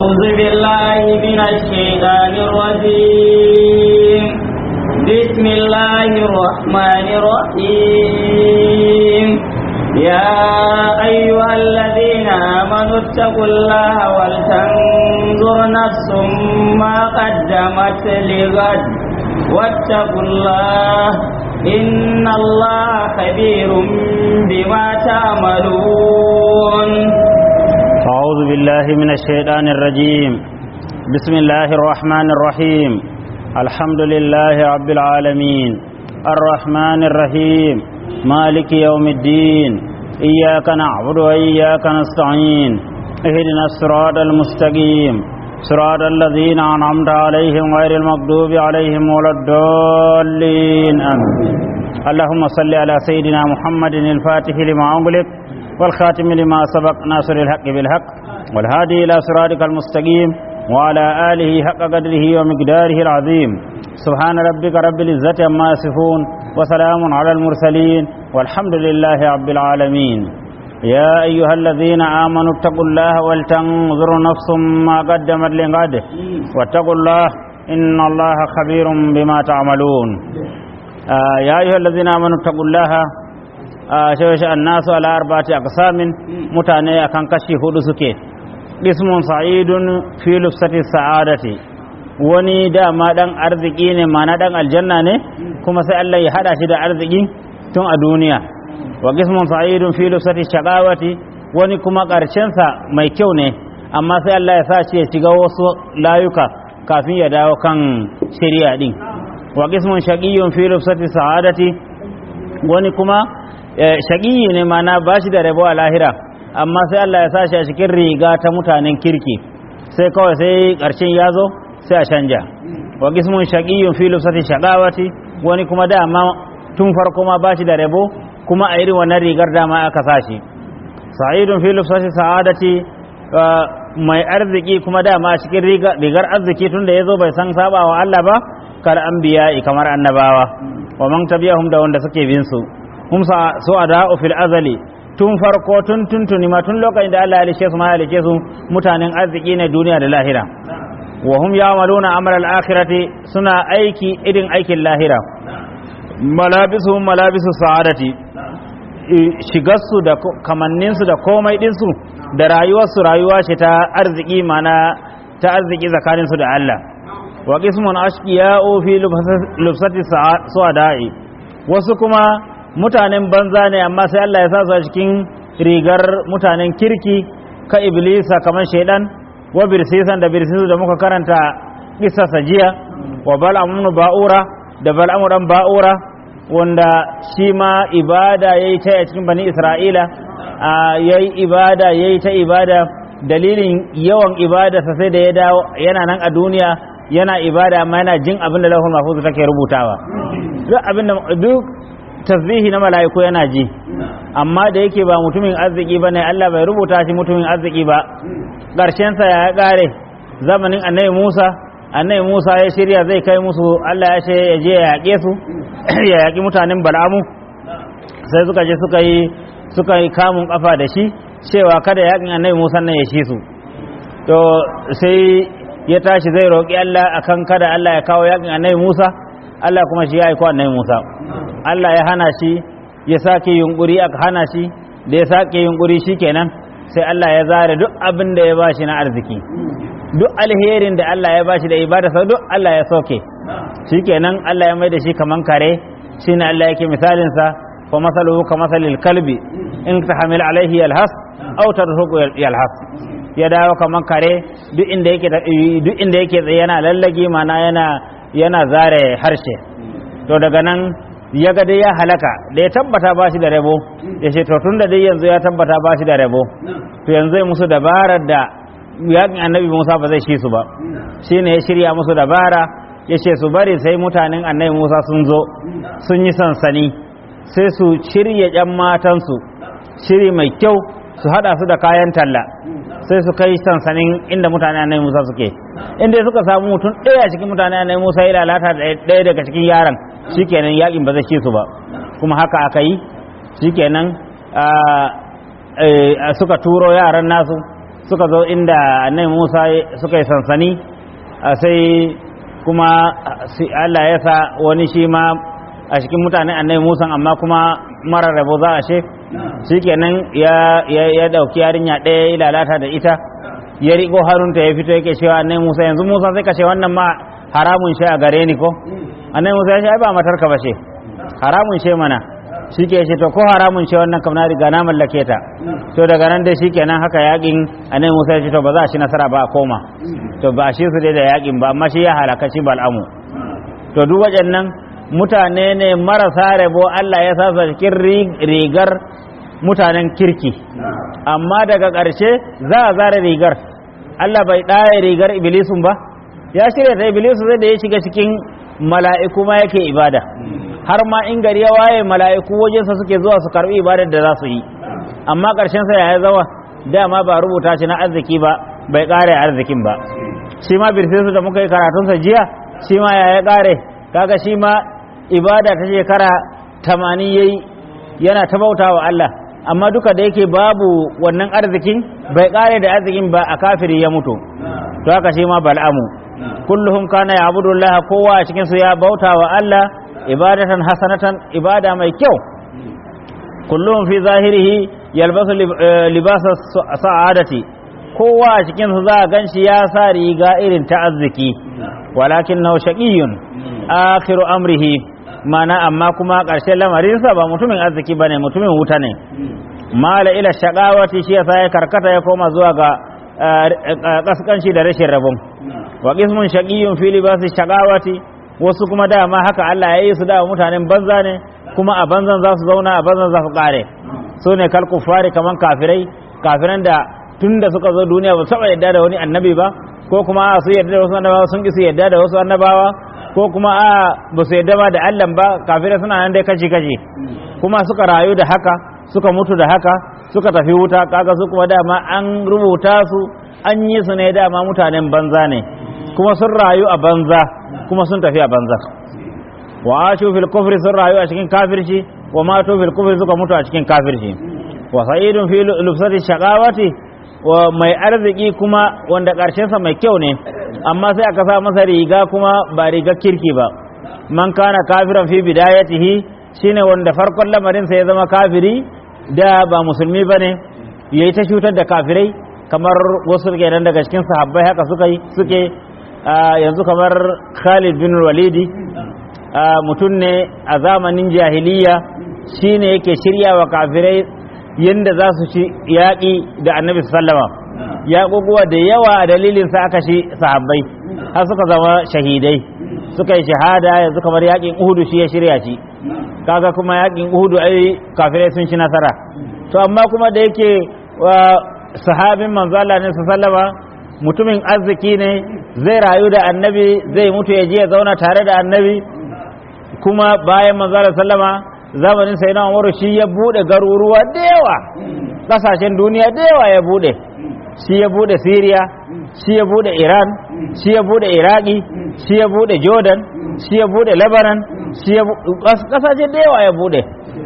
أعوذ بالله من الشيطان الرجيم بسم الله الرحمن الرحيم يا أيها الذين آمنوا اتقوا الله ولتنظر نفس ما قدمت لغد واتقوا الله إن الله خبير بما تعملون أعوذ بالله من الشيطان الرجيم بسم الله الرحمن الرحيم الحمد لله رب العالمين الرحمن الرحيم مالك يوم الدين إياك نعبد وإياك نستعين اهدنا الصراط المستقيم صراط الذين أنعمت عليهم غير المغضوب عليهم ولا الضالين آمين اللهم صل على سيدنا محمد الفاتح لما أغلق والخاتم لما سبق ناصر الحق بالحق والهادي إلى صراطك المستقيم وعلى آله حق قدره ومقداره العظيم سبحان ربك رب العزة عما يصفون وسلام على المرسلين والحمد لله رب العالمين يا أيها الذين آمنوا اتقوا الله ولتنظر نفس ما قدمت لغد واتقوا الله إن الله خبير بما تعملون آه يا أيها الذين آمنوا اتقوا الله shawashe annasu ala arba'ati aqsamin mutane akan kashi hudu suke ismun sa'idun fi lufsati sa'adati wani dama dan arziki ne mana dan aljanna ne kuma sai Allah ya hada shi da arziki tun a duniya wa ismun sa'idun fi lufsati shaqawati wani kuma karshen sa mai kyau ne amma sai Allah ya sa shi ya shiga wasu layuka kafin ya dawo kan shari'a din wa ismun shaqiyyun fi lufsati sa'adati wani kuma shaƙiyi ne mana ba shi da rabo a lahira amma sai Allah ya sa shi a cikin riga ta mutanen kirki sai kawai sai ƙarshen ya zo sai a canja wa gismun shaƙiyun fi lufsati shaƙawati wani kuma dama tun farko ma ba shi da rabo kuma a irin wannan rigar dama aka sa shi sa'idun fi lufsati sa'adati mai arziki kuma dama a cikin rigar arziki tun da ya zo bai san saba wa Allah ba kar an biya kamar annabawa wa man tabiyahum da wanda suke bin su hum su ada'u fil azali tun farko tun tuntuni ma tun lokacin da Allah ya halice su ma halice su mutanen arziki ne duniya da lahira wa hum ya'maluna amal al-akhirati suna aiki irin aikin lahira malabisu malabisu sa'adati shigarsu da kamanninsu da komai dinsu da rayuwarsu rayuwa ce ta arziki mana ta arziki tsakaninsu da Allah wa qismun ashqiya'u fi lubsati su'ada'i wasu kuma mutanen banza ne amma sai Allah ya sa su a cikin rigar mutanen kirki ka iblisa kamar shaidan wa birsisan da birsisu da muka karanta isa sajiya wa bal'amun ba'ura da bal'amuran ba'ura wanda shi ma ibada yayi ta a cikin bani isra'ila yayi ibada yayi ta ibada dalilin yawan ibada sai da ya dawo yana nan a duniya yana ibada amma yana jin abin da lahul mahfuz take rubutawa duk abin da duk tasbihi na mala'iku yana ji amma da yake ba mutumin arziki ba ne Allah bai rubuta shi mutumin arziki ba ƙarshensa ya ƙare zamanin annabi Musa annabi Musa ya shirya zai kai musu Allah ya ce ya je ya yaƙe su ya yaƙi mutanen Bal'amu sai suka je suka yi suka yi kamun kafa da shi cewa kada yaƙin annabi Musa nan ya shi su to sai ya tashi zai roƙi Allah akan kada Allah ya kawo yaƙin annabi Musa Allah kuma shi ya aiko annabi Musa Allah ya hana shi ya sake yunkuri aka hana shi da ya sake yunkuri shikenan sai Allah ya zare duk abin da ya bashi na arziki duk alherin da Allah ya bashi da ibada sa duk Allah ya soke shikenan Allah ya mai da shi kaman kare shine Allah yake misalin sa fa masaluhu ka masalil kalbi in tahmil alaihi yalhas aw tarhuqu yalhas ya dawo kaman kare duk inda yake duk inda yake tsaye yana lallage mana yana yana zare harshe to daga nan ya ga dai ya halaka da ya tabbata ba shi da rabo ya ce to tun da dai yanzu ya tabbata ba shi da rabo to yanzu ya musu dabarar da yakin annabi musa ba zai shi su ba shi ne ya shirya musu dabara ya ce su bari sai mutanen annabi musa sun zo sun yi sansani sai su shirya yan matansu shiri mai kyau su hada su da kayan talla sai su kai sansanin inda mutane annabi musa suke inda suka samu mutum ɗaya cikin mutane annabi musa ya lalata da ɗaya daga cikin yaran shikenan yakin ba zai ci su ba kuma haka aka yi shikenan suka turo yaran nasu suka zo inda annabi Musa suka yi sansani sai kuma Allah ya sa wani shi ma a cikin mutanen annabi Musa amma kuma marar rabo za a she shikenan ya ya dauki yarinya ɗaya ya lalata da ita ya riƙo harunta ya fito yake cewa annabi Musa yanzu Musa sai ka ce wannan ma haramun shi a gare ni ko annabi Musa ya ce ai ba matarka ba ce haramun shi mana shi ke ce to ko haramun ce wannan kam na riga na mallake ta to daga nan dai shikenan haka yakin annabi Musa ya ce to ba za a ci nasara ba a koma to ba shi su dai da yakin ba amma shi ya halaka shi bal'amu to duk waɗannan mutane ne marasa rabo Allah ya sasa cikin rigar mutanen kirki amma daga ƙarshe za a zara rigar Allah bai ɗaya rigar iblisun ba ya shirya ta iblisu zai da ya shiga cikin mala'iku ma yake ibada har ma in gari ya waye mala'iku wajensa suke zuwa su karbi ibadar da za su yi amma ƙarshen sa ya zawa dama ba rubuta shi na arziki ba bai ƙare arzikin ba shi ma birsinsu da muka yi karatunsa jiya shi ma ya ya ƙare kaga shi ma ibada ta shekara tamanin yayi yana ta bauta wa Allah amma duka da yake babu wannan arzikin bai ƙare da arzikin ba a kafiri ya mutu to haka shi ma bal'amu kulluhum kana ya'budu Allah kowa a cikin su ya bauta wa Allah ibadatan hasanatan ibada mai kyau kullum fi zahirihi yalbasu libasa sa'adati kowa a cikin su za a ganshi ya sa riga irin ta arziki walakin nau shaqiyun akhiru amrihi mana amma kuma ƙarshen lamarinsa ba mutumin arziki bane mutumin wuta ne mala ila shaqawati shi yasa ya karkata ya koma zuwa ga kaskanci da rashin rabon wa qismun shaqiyun fi libasi shaqawati wasu kuma dama haka Allah ya yi su da mutanen banza ne kuma a banzan za su zauna a banzan za su kare su ne kal kufari kaman kafirai kafiran da tun da suka zo duniya ba saba yadda da wani annabi ba ko kuma a su yadda da wasu annabawa sun ki su yadda da wasu annabawa ko kuma a ba su yadda ba da Allah ba kafirai suna nan dai kashi kashi kuma suka rayu da haka suka mutu da haka suka tafi wuta kaga su kuma dama an rubuta su an yi su ne dama mutanen banza ne kuma sun rayu a banza kuma sun tafi a banza wa ashu fil kufri sun rayu a cikin kafirci wa matu fil kufri suka mutu a cikin kafirci wa sa'idun fi lufsati shaqawati wa mai arziki kuma wanda karshen sa mai kyau ne amma sai aka sa masa riga kuma ba riga kirki ba man kana kafiran fi bidayatihi shine wanda farkon lamarin sa ya zama kafiri da ba musulmi bane yayi ta cutar da kafirai kamar wasu kenan daga cikin sahabbai haka suka yi suke yanzu kamar Khalid bin Walidi mutum ne a zamanin jahiliya shine yake shirya wa kafirai yadda za su ci yaƙi da annabi sallama yaƙuƙuwa da yawa a dalilin sa aka shi sahabbai har suka zama shahidai suka yi shahada yanzu kamar yaƙin uhudu shi ya shirya shi kaga kuma yaƙin uhudu ai kafirai sun ci nasara to amma kuma da yake sahabin manzala ne sallama mutumin arziki ne zai rayu da annabi zai mutu ya je ya zauna tare da annabi kuma bayan manzala sallama zamanin sai na umaru shi ya bude garuruwa da yawa kasashen duniya da yawa ya bude shi ya bude syria shi ya bude iran shi ya bude iraki shi ya bude jordan shi ya bude lebanon shi ya kasashe da yawa ya bude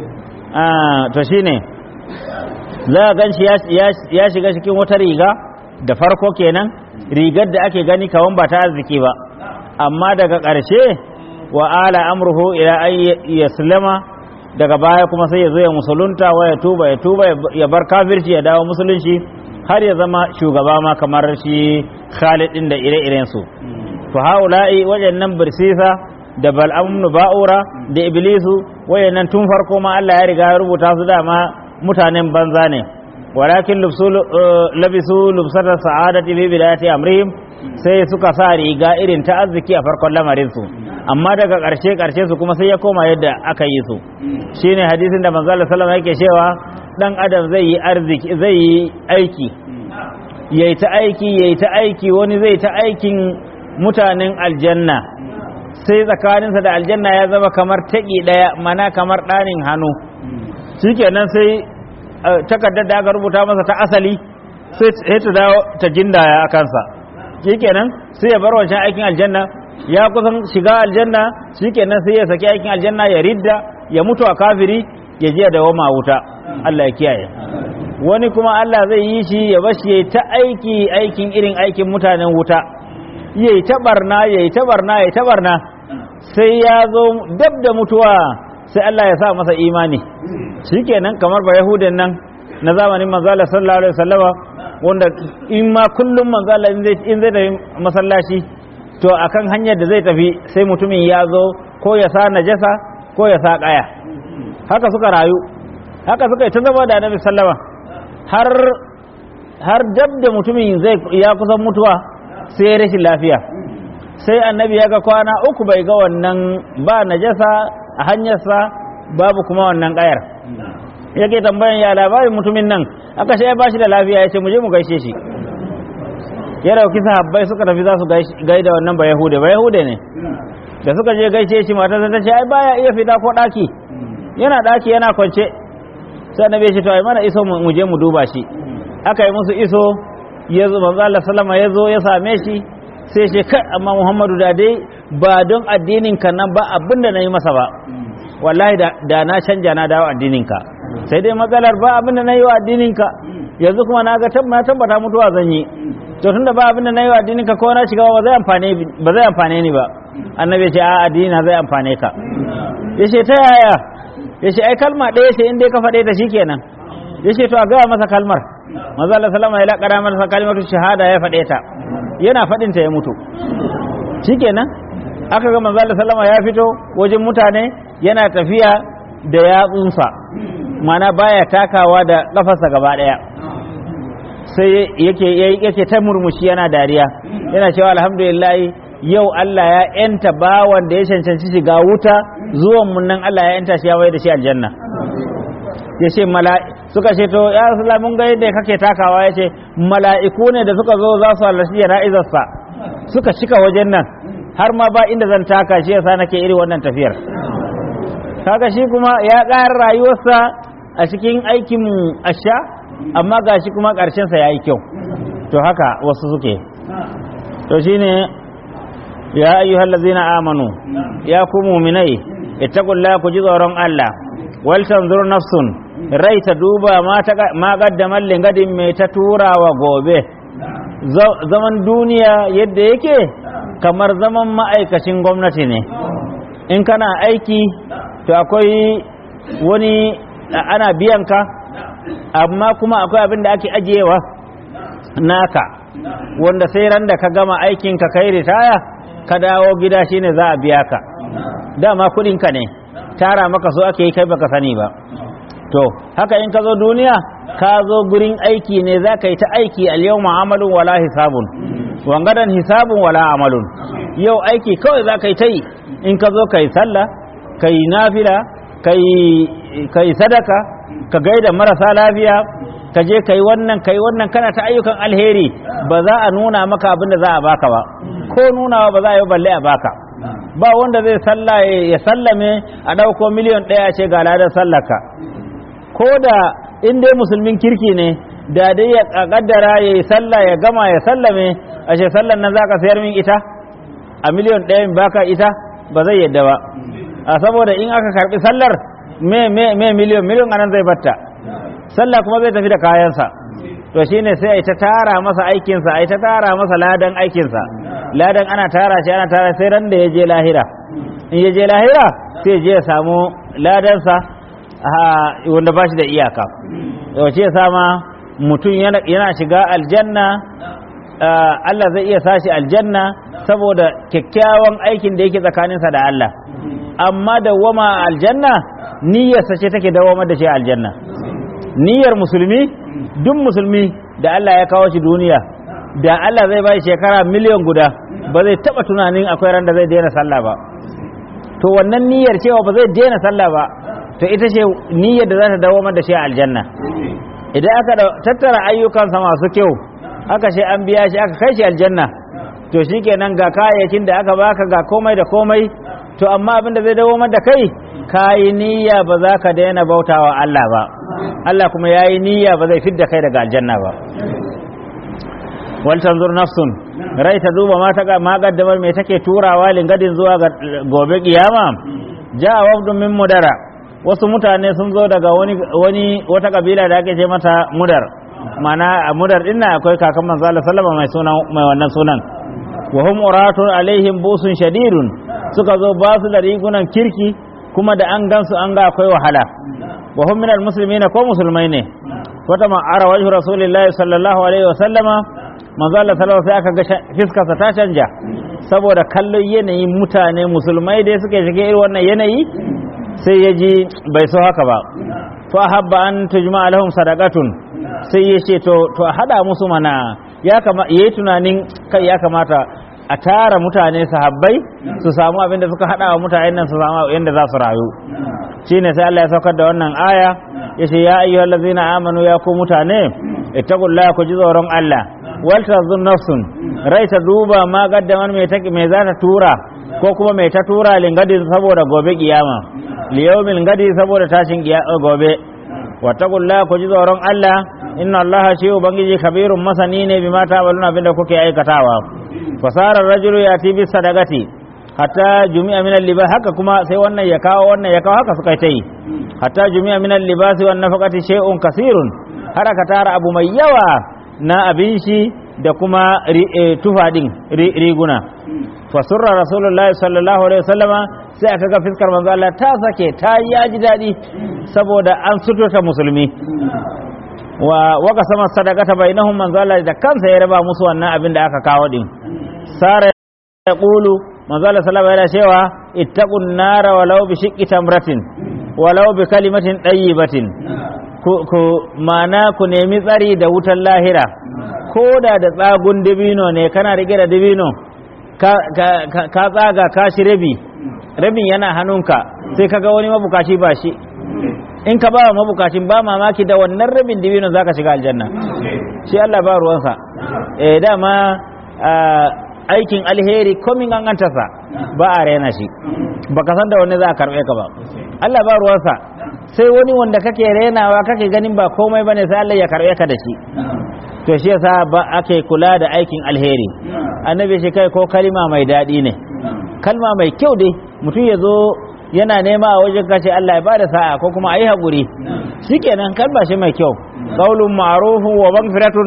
to shine za a gan shi ya shiga cikin wata riga da farko kenan rigar da ake gani kawan ba ta arziki ba amma daga ƙarshe wa ala amruhu ila an yaslama daga baya kuma sai ya zo ya musulunta wa ya tuba ya tuba ya bar kafirci ya dawo musulunci har ya zama shugaba ma kamar shi Khalid din da ire-iren su to haula'i wayannan birsisa da bal'am ba'ura da iblisu wayannan tun farko ma Allah ya riga ya rubuta su dama mutanen banza ne walakin labisu lubsata sa'adati bi bidayati amrihim sai suka sa riga irin ta arziki a farkon lamarin su amma daga ƙarshe ƙarshe su kuma sai ya koma yadda aka yi su shine hadisin da manzo Allah sallallahu yake cewa dan adam zai yi arziki zai yi aiki yayi ta aiki yayi ta aiki wani zai ta aikin mutanen aljanna sai tsakaninsa da aljanna ya zama kamar taƙi ɗaya mana kamar ɗanin hannu shikenan sai takardar da aka rubuta masa ta asali sai ta dawo ta jindaya a kansa shikenan sai ya bar wancan aikin aljanna ya kusan shiga aljanna shikenan sai ya saki aikin aljanna ya ridda ya mutu a kafiri ya je da wama wuta Allah ya kiyaye wani kuma Allah zai yi shi ya bashi yayi ta aiki aikin irin aikin mutanen wuta yayi ta barna yayi ta barna yayi ta barna sai ya zo dab da mutuwa sai Allah ya sa masa imani shikenan kamar ba yahudan nan na zamanin manzo Allah sallallahu alaihi wasallama wanda in ma kullum manzo Allah in zai in zai tafi masallaci to akan hanyar da zai tafi sai mutumin ya zo ko ya sa najasa ko ya sa kaya haka suka rayu haka suka yi ta zama da annabi sallama har har dab da mutumin zai ya kusan mutuwa sai ya rashin lafiya sai annabi ya ga kwana uku bai ga wannan ba najasa a hanyarsa babu kuma wannan kayar yake tambayan ya labarin mutumin nan aka shi ya bashi da lafiya ya ce mu je mu gaishe shi ya dauki sahabbai suka tafi za su gaida wannan ba yahude ba yahude ne da suka je gaishe shi matarsa ta ce ai baya iya fita ko daki yana daki yana kwance sai annabi ya ce to ai mana iso mu je mu duba shi aka yi musu iso ya zo manzo Allah sallama ya zo ya same shi sai ce kai amma Muhammadu da dai ba don addinin ka nan ba abinda nayi masa ba wallahi da na canja na dawo addinin ka sai dai matsalar ba abinda nayi wa addinin ka yanzu kuma na ga tabbata mutuwa zan yi to tunda ba abinda nayi wa addinin ka ko na shiga ba zai amfane ba zai amfane ni ba annabi ya ce a addini na zai amfane ka yace ta yaya yace ai kalma ɗaya ce in dai ka faɗe ta shikenan yace to a gaya masa kalmar manzo Allah sallama ya laƙara masa kalmatu shahada ya faɗe ta yana faɗin ta ya mutu shikenan aka ga manzo Allah sallama ya fito wajen mutane yana tafiya da yatsunsa mana baya takawa da kafarsa gaba ɗaya sai yake yake ta murmushi yana dariya yana cewa alhamdulillah yau Allah ya yanta bawan da ya cancanci shiga wuta zuwan mun nan Allah ya yanta shi ya bai da shi aljanna ya ce suka ce to ya rasulullah mun ga yadda kake takawa ya ce mala'iku ne da suka zo za su halarci jana'izarsa suka cika wajen nan har ma ba inda zan taka shi yasa nake iri wannan tafiyar kaga shi kuma ya ƙara rayuwarsa a cikin aikin asha amma gashi kuma ƙarshensa ya yi kyau to haka wasu suke to shine ya ayyuhal ladzina amanu ya ku mu'minai ittaqullaha ku ji tsoron Allah wal tanzur nafsun rai ta duba ma qaddamar lingadin mai ta turawa gobe zaman duniya yadda yake kamar zaman ma'aikacin gwamnati ne in kana aiki to akwai wani ana biyan ka amma kuma akwai abin da ake ajiyewa naka wanda sai ran da ka gama aikin ka kai ritaya ka dawo gida shine za a biya ka dama kudinka ne tara maka so ake yi kai baka sani ba to haka in ka zo duniya ka zo gurin aiki ne za ka yi ta aiki al-yau amalun wala hisabun wangadan hisabun wala amalun yau aiki kawai za ka yi ta yi in ka zo ka yi sallah ka yi nafila ka yi sadaka ka gaida marasa lafiya ka je ka yi wannan ka yi wannan kana ta ayyukan alheri ba za a nuna maka abin da za a baka ba ko nunawa ba za a yi balle a baka ba wanda zai salla ya sallame a ɗauko miliyan ɗaya ce ga ladar sallaka ko da in dai musulmin kirki ne da dai ya kaddara ya yi sallah ya gama ya sallame a ce sallan nan za ka sayar min ita a miliyan ɗaya baka ita ba zai yadda ba a saboda in aka karbi sallar me me me miliyan miliyan anan zai batta sallah kuma zai tafi da kayansa to shine sai a ta tara masa aikinsa a ta tara masa ladan aikinsa ladan ana tara shi ana tara sai ran da ya je lahira in ya je lahira sai je ya samu ladansa wanda ba shi da iyaka yau ce sama mutum yana shiga aljanna Allah zai iya sashi aljanna saboda kyakkyawan aikin da yake tsakaninsa da Allah amma dawwama aljanna niyyarsa ce take dawamar da shi aljanna niyyar musulmi duk musulmi da Allah ya kawo shi duniya da Allah zai bai shekara miliyan guda ba zai taba tunanin akwai ran da zai daina sallah ba to wannan niyyar cewa ba zai daina sallah ba to ita ce niyyar da za ta dawamar da shi aljanna idan aka tattara ayyukansa masu kyau aka ce an biya shi aka kai shi aljanna to shikenan ga kayayyakin da aka baka ga komai da komai to amma abin da zai dawamar da kai kayi niyya ba za ka daina bautawa Allah ba Allah kuma yayi niyya ba zai fidda kai daga aljanna ba wal tanzur nafsun rai ta duba ma ta ma gaddamar me take turawa lingadin zuwa ga gobe kiyama ja'a wafdun min mudara wasu mutane sun zo daga wani wani wata kabila da ake ce mata mudar mana a mudar din nan akwai kakan manzo Allah sallama mai sunan mai wannan sunan wa hum uratun alaihim busun shadidun suka zo ba su da rigunan kirki kuma da an gansu an ga akwai wahala wa hum minal muslimina ko musulmai ne wata ma'ara wajhu rasulillahi sallallahu alaihi wa sallama manzo Allah sallallahu sai aka ga fiskarsa ta canja saboda kallon yanayin mutane musulmai dai suka shige irin wannan yanayi sai ya ji bai so haka ba fa habba an tujma lahum sadaqatun sai ya ce to to a hada musu mana ya kama yayi tunanin kai ya kamata a tara mutane sahabbai su samu abin da suka hada wa mutanen nan su samu yanda za su rayu shine sai Allah ya saukar da wannan aya yace ya ayyuhallazina amanu ya ku mutane ittaqullaha ku ji tsoron Allah wal tazun nafsun rai ta duba ma gaddaman mai ta mai za ta tura ko kuma mai ta tura lingadin saboda gobe kiyama liyawmin gadi saboda tashin gobe wattaqullaha ku ji tsoron Allah inna Allah shi ubangiji kabirun masani ne bima ta'maluna abinda kuke aikatawa fasara rajulu yati bis sadaqati hatta jumi'a min al-libas haka kuma sai wannan ya kawo wannan ya kawo haka suka yi hatta jumi'a min al-libas wan nafaqati shay'un kasirun har aka tara abu mai yawa na abin shi da kuma tufa din riguna fasurra rasulullahi sallallahu alaihi wasallama sai aka ga fiskar manzo Allah ta sake ta yaji dadi saboda an suturta musulmi wa waka sama sadaqata bainahum manzo Allah da kansa ya raba musu wannan abin da aka kawo din sara ya qulu manzo Allah sallallahu alaihi cewa ittaqun nara walau bi shiqqi tamratin walau bi kalimatin tayyibatin ku mana ku nemi tsari da wutar lahira ko da da tsagun dabino ne kana rike da dabino ka tsaga ka shi rabi rabin yana hannunka sai kaga wani mabukaci ba shi in ka ba wa mabukacin ba mamaki da wannan rabin dabino zaka shiga aljanna shi Allah ba ruwansa eh dama aikin alheri komin gangantarsa ba a rena shi baka san da wani za a karbe ka ba Allah ba ruwansa sai wani wanda kake renawa kake ganin ba komai bane sai Allah ya karbe ka da shi to shi yasa ba ake kula da aikin alheri annabi shi kai ko kalima mai daɗi ne kalma mai kyau dai mutum ya zo yana nema a wajen kashe Allah ya bada sa'a ko kuma ayi haƙuri shikenan kalma shi mai kyau qaulun ma'rufun wa maghfiratun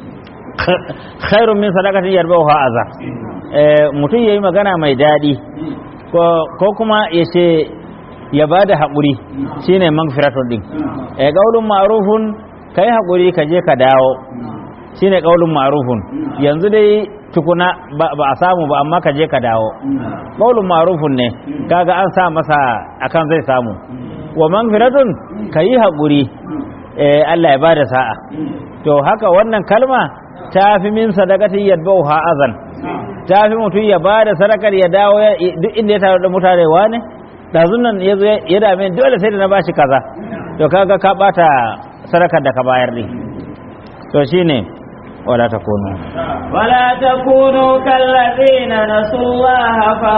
khairun min sadaqatin yarbaha azza mutum yayi magana mai daɗi ko kuma ya ce ya bada haƙuri shine maghfiratun din qaulun ma'rufun kai haƙuri ka je ka dawo shine qaulun ma'rufun yanzu dai tukuna ba a samu ba amma ka je ka dawo qaulun ma'rufun ne kaga an sa masa akan zai samu wa magfiratun kayi haƙuri eh Allah ya bada sa'a to haka wannan kalma ta fi min sadaqati yadbauha azan ta fi mutum ya bada sadakar ya dawo duk inda ya tare da mutane wane dazun nan yazo ya dame dole sai da na bashi kaza to kaga ka bata sadakar da ka bayar din to shine ولا تكونوا ولا تكونوا كالذين نسوا الله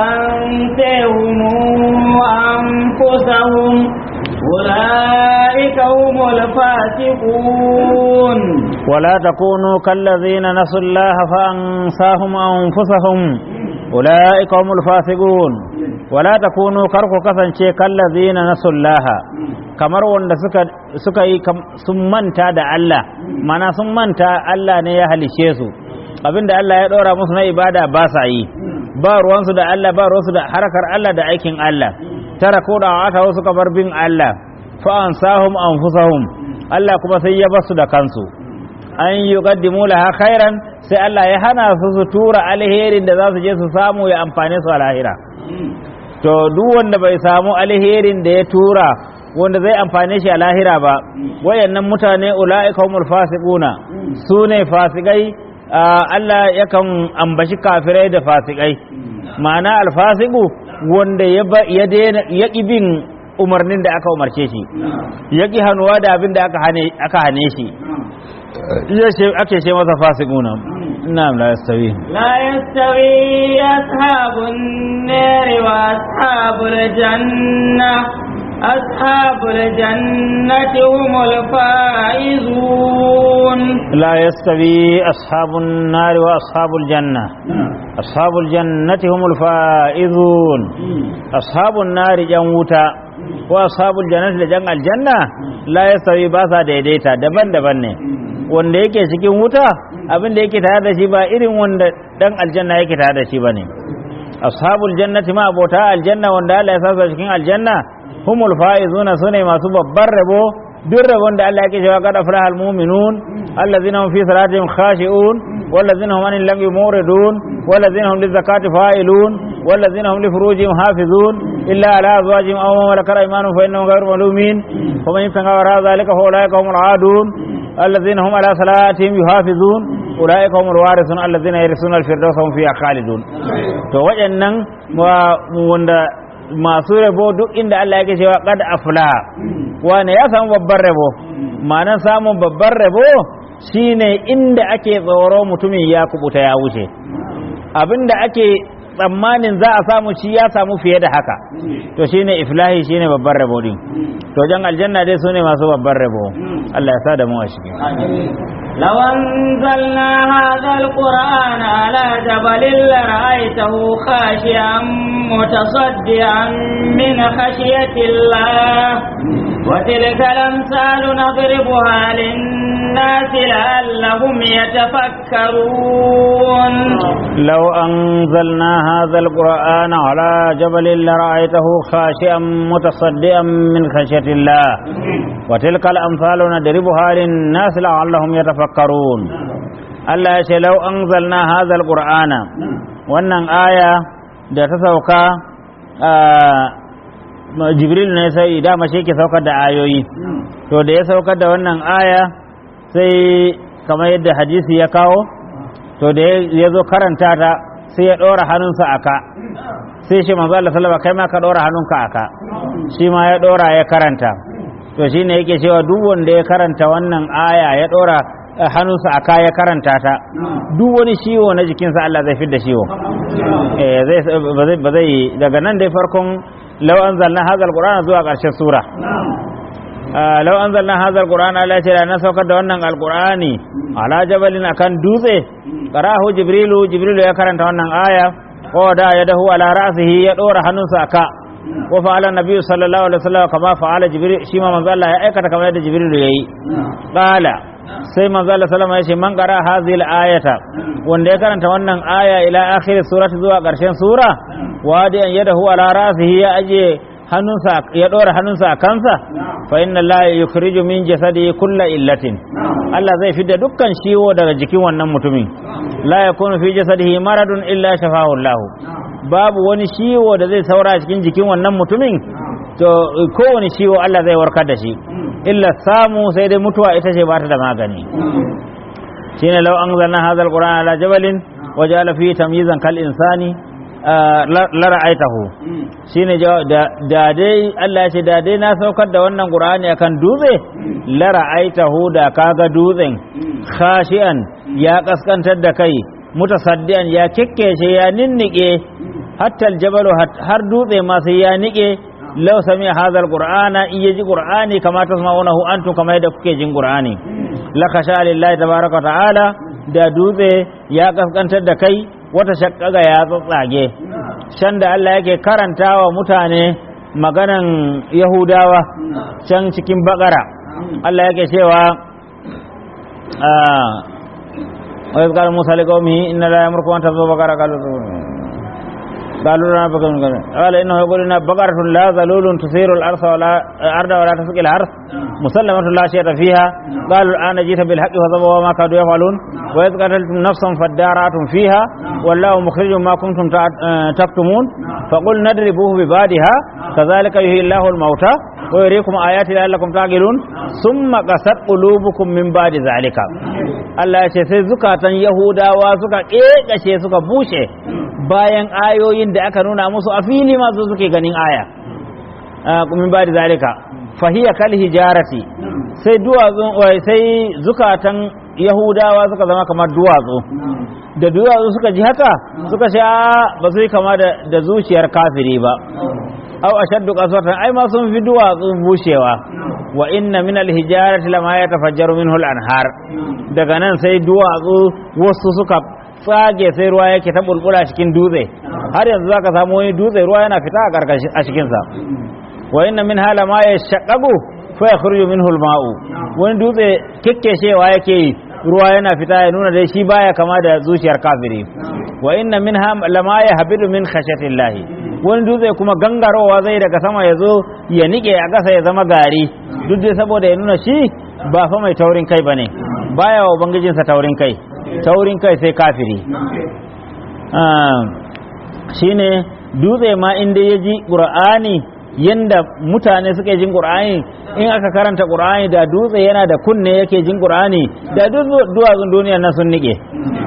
فانتهم أنفسهم أولئك هم الفاسقون ولا تكونوا كالذين نسوا الله فأنساهم أنفسهم أولئك هم الفاسقون ولا تكونوا كركو كسن كالذين نسوا الله kamar wanda suka suka yi sun manta da Allah mana sun manta Allah ne ya halishe su abinda Allah ya ɗora musu na ibada ba sa yi ba ruwansu da Allah ba ruwansu da harkar Allah da aikin Allah tara ko da wata suka bar bin Allah fa ansahum anfusahum Allah kuma sai ya basu da kansu an yuqaddimu laha khairan sai Allah ya hana su su tura alherin da za su je su samu ya amfane su a lahira to duk wanda bai samu alherin da ya tura wanda zai amfane shi a lahira ba wayannan mutane ula'ika humul fasiquna su ne fasikai Allah yakan ambashi kafirai da fasikai ma'ana alfasiku wanda ya daina ya bin umarnin da aka umarce shi ya ƙi hannuwa da abin da aka hane shi ake ce masa fasikuna na'am la yastawi la yastawi ashabun nari wa ashabul janna أصحاب الجنة هم الفائزون لا يستوي أصحاب النار وأصحاب الجنة أصحاب الجنة هم الفائزون أصحاب النار جنوتا ko ashabul jannati da jan aljanna la yasawi ba sa daidaita daban-daban ne wanda yake cikin wuta abin da yake tare da shi ba irin wanda dan aljanna yake tare da shi bane ashabul jannati ma abota aljanna wanda Allah ya sasa cikin aljanna humul faizuna sune masu babbar rabo duk rabon da Allah yake cewa qad aflaha almu'minun allazina hum fi salatihim khashi'un wallazina hum anil lagwi muridun wallazina hum lizakati fa'ilun wallazina hum li furujihim hafizun illa ala azwajihim aw ma malakat aymanuhum fa innahum ghayru malumin faman yattaqa wara dhalika fa ulaika humul aadun الذين هم على صلاتهم يحافظون أولئك هم الوارثون الذين يرثون الفردوس هم فيها خالدون to waɗannan wanda masu rabo duk inda Allah yake cewa qad afla wane ya samu babban rabo ma'anar samun babban rabo shine inda ake tsoro mutumin ya kubuta ya wuce abinda ake tsammanin za a samu shi ya samu fiye da haka to shine iflahi shine babban rabo din to jan aljanna dai sune masu babban rabo Allah ya sa da mu a shi لو أنزلنا هذا القرآن على جبل لرأيته خاشعا متصدعا من خشية الله وتلك الأمثال نضربها للناس لعلهم يتفكرون لو أنزلنا هذا القرآن على جبل لرأيته خاشعا متصدعا من خشية الله وتلك الأمثال نضربها للناس لعلهم يتفكرون Allah ya ce lau an zalna hazal ƙur'ana wannan aya da ta sauka jibril ne sai dama shi ke saukar da ayoyi to da ya saukar da wannan aya sai kamar yadda hadisi ya kawo to da ya zo karanta ta sai ya ɗora hannunsa a ka sai shi manzo Allah sallama kai ma ka ɗora hannunka a ka shi ma ya ɗora ya karanta to shine yake cewa duk wanda ya karanta wannan aya ya ɗora hannunsa a kaya karanta ta duk wani ciwo na jikinsa Allah zai fi da ciwo ba zai daga nan dai farkon lau an zalna hazal qur'ana zuwa ƙarshen sura lau an zalna hazal qur'ana Allah ce da na saukar da wannan alqur'ani ala jabalin akan dutse qarahu jibrilu jibrilu ya karanta wannan aya ko da ya dahu ala ra'sihi ya dora hannunsa aka wa fa'ala nabiyyu sallallahu alaihi wasallam kama fa'ala jibril shi ma manzo Allah ya aikata kamar yadda jibrilu yayi qala sai manzo Allah sallama ya ce man qara hadhihi al-ayata wanda ya karanta wannan aya ila akhir surati zuwa karshen sura wadi an yadahu ala rasihi ya aje hannunsa ya dora hannunsa a kansa fa inna Allah yukhriju min jasadi kulla illatin Allah zai fidda dukkan ciwo daga jikin wannan mutumin la yakunu fi jasadihi maradun illa shafahu Allah babu wani ciwo da zai saura cikin jikin wannan mutumin to kowane ciwo Allah zai warkar da shi illa samu sai dai mutuwa ita ce ba ta da magani shine law anzalna hadha alqur'ana ala jabalin waja'ala fihi tamyizan kal insani la ra'aitahu shine da dai Allah ya ce da dai na saukar da wannan qur'ani akan dutse la ra'aitahu da kaga dutsen khashian ya kaskantar da kai mutasaddian ya kekkece ya ninnike hatta aljabalu har dutse ma sai ya nike law sami hadha alqur'ana in yaji qur'ani kama tasma'unahu antum kama yadda kuke jin qur'ani la khasha lillahi tabaaraka ta'ala da dutse ya kaskantar da kai wata shakkaga ya tsatsage can da Allah yake karantawa mutane maganan yahudawa can cikin bakara Allah yake cewa wa yazkar musa liqaumihi inna la yamurku an tazu bakara qalu قالوا لنا بقر قال انه يقول انها بقرة لا ذلول تثير الارض ولا ارض ولا تسقي الحرث مسلمة لا شيء فيها قالوا الان جئت بالحق فذبوا ما كانوا يفعلون واذ قتلتم نفسا فادارأتم فيها والله مخرج ما كنتم تكتمون فقل نضربوه ببادها كذلك يحيي الله الموتى ويريكم آيات لعلكم تعقلون ثم قست قلوبكم من بعد ذلك Allah ya ce sai zukatan Yahudawa suka ƙeƙashe suka bushe bayan ayoyin da aka nuna musu a fili masu suke ganin aya min ba da zalika fahiya kal hijarati sai duwatsu sai zukatan Yahudawa suka zama kamar duwatsu da duwatsu suka ji haka suka sha ba su yi kama da zuciyar kafiri ba au ashaddu qaswatan ai ma sun fi duwatsu bushewa wa inna min alhijarati lama yatafajjaru minhu al-anhar daga nan sai duwatsu wasu suka tsage sai ruwa yake ta bulbula cikin dutse har yanzu zaka samu wani dutse ruwa yana fita a karkashin a cikin sa wa inna min hala ma yashaqqaqu fa yakhruju minhu al-ma'u wani dutse kekkeshewa yake yi ruwa yana fita ya nuna dai shi baya kama da zuciyar kafiri wa inna min lama yahbidu min khashatillahi wani dutse kuma gangarowa zai daga sama ya zo ya nike a ƙasa ya zama gari duk dai saboda ya nuna shi ba fa mai taurin kai bane baya wa ubangijinsa taurin kai taurin kai sai kafiri shine dutse ma inda ya ji ƙur'ani yanda mutane suke jin ƙur'ani in aka karanta ƙur'ani da dutse yana da kunne yake jin ƙur'ani da duk duwatsun duniyar nan sun nike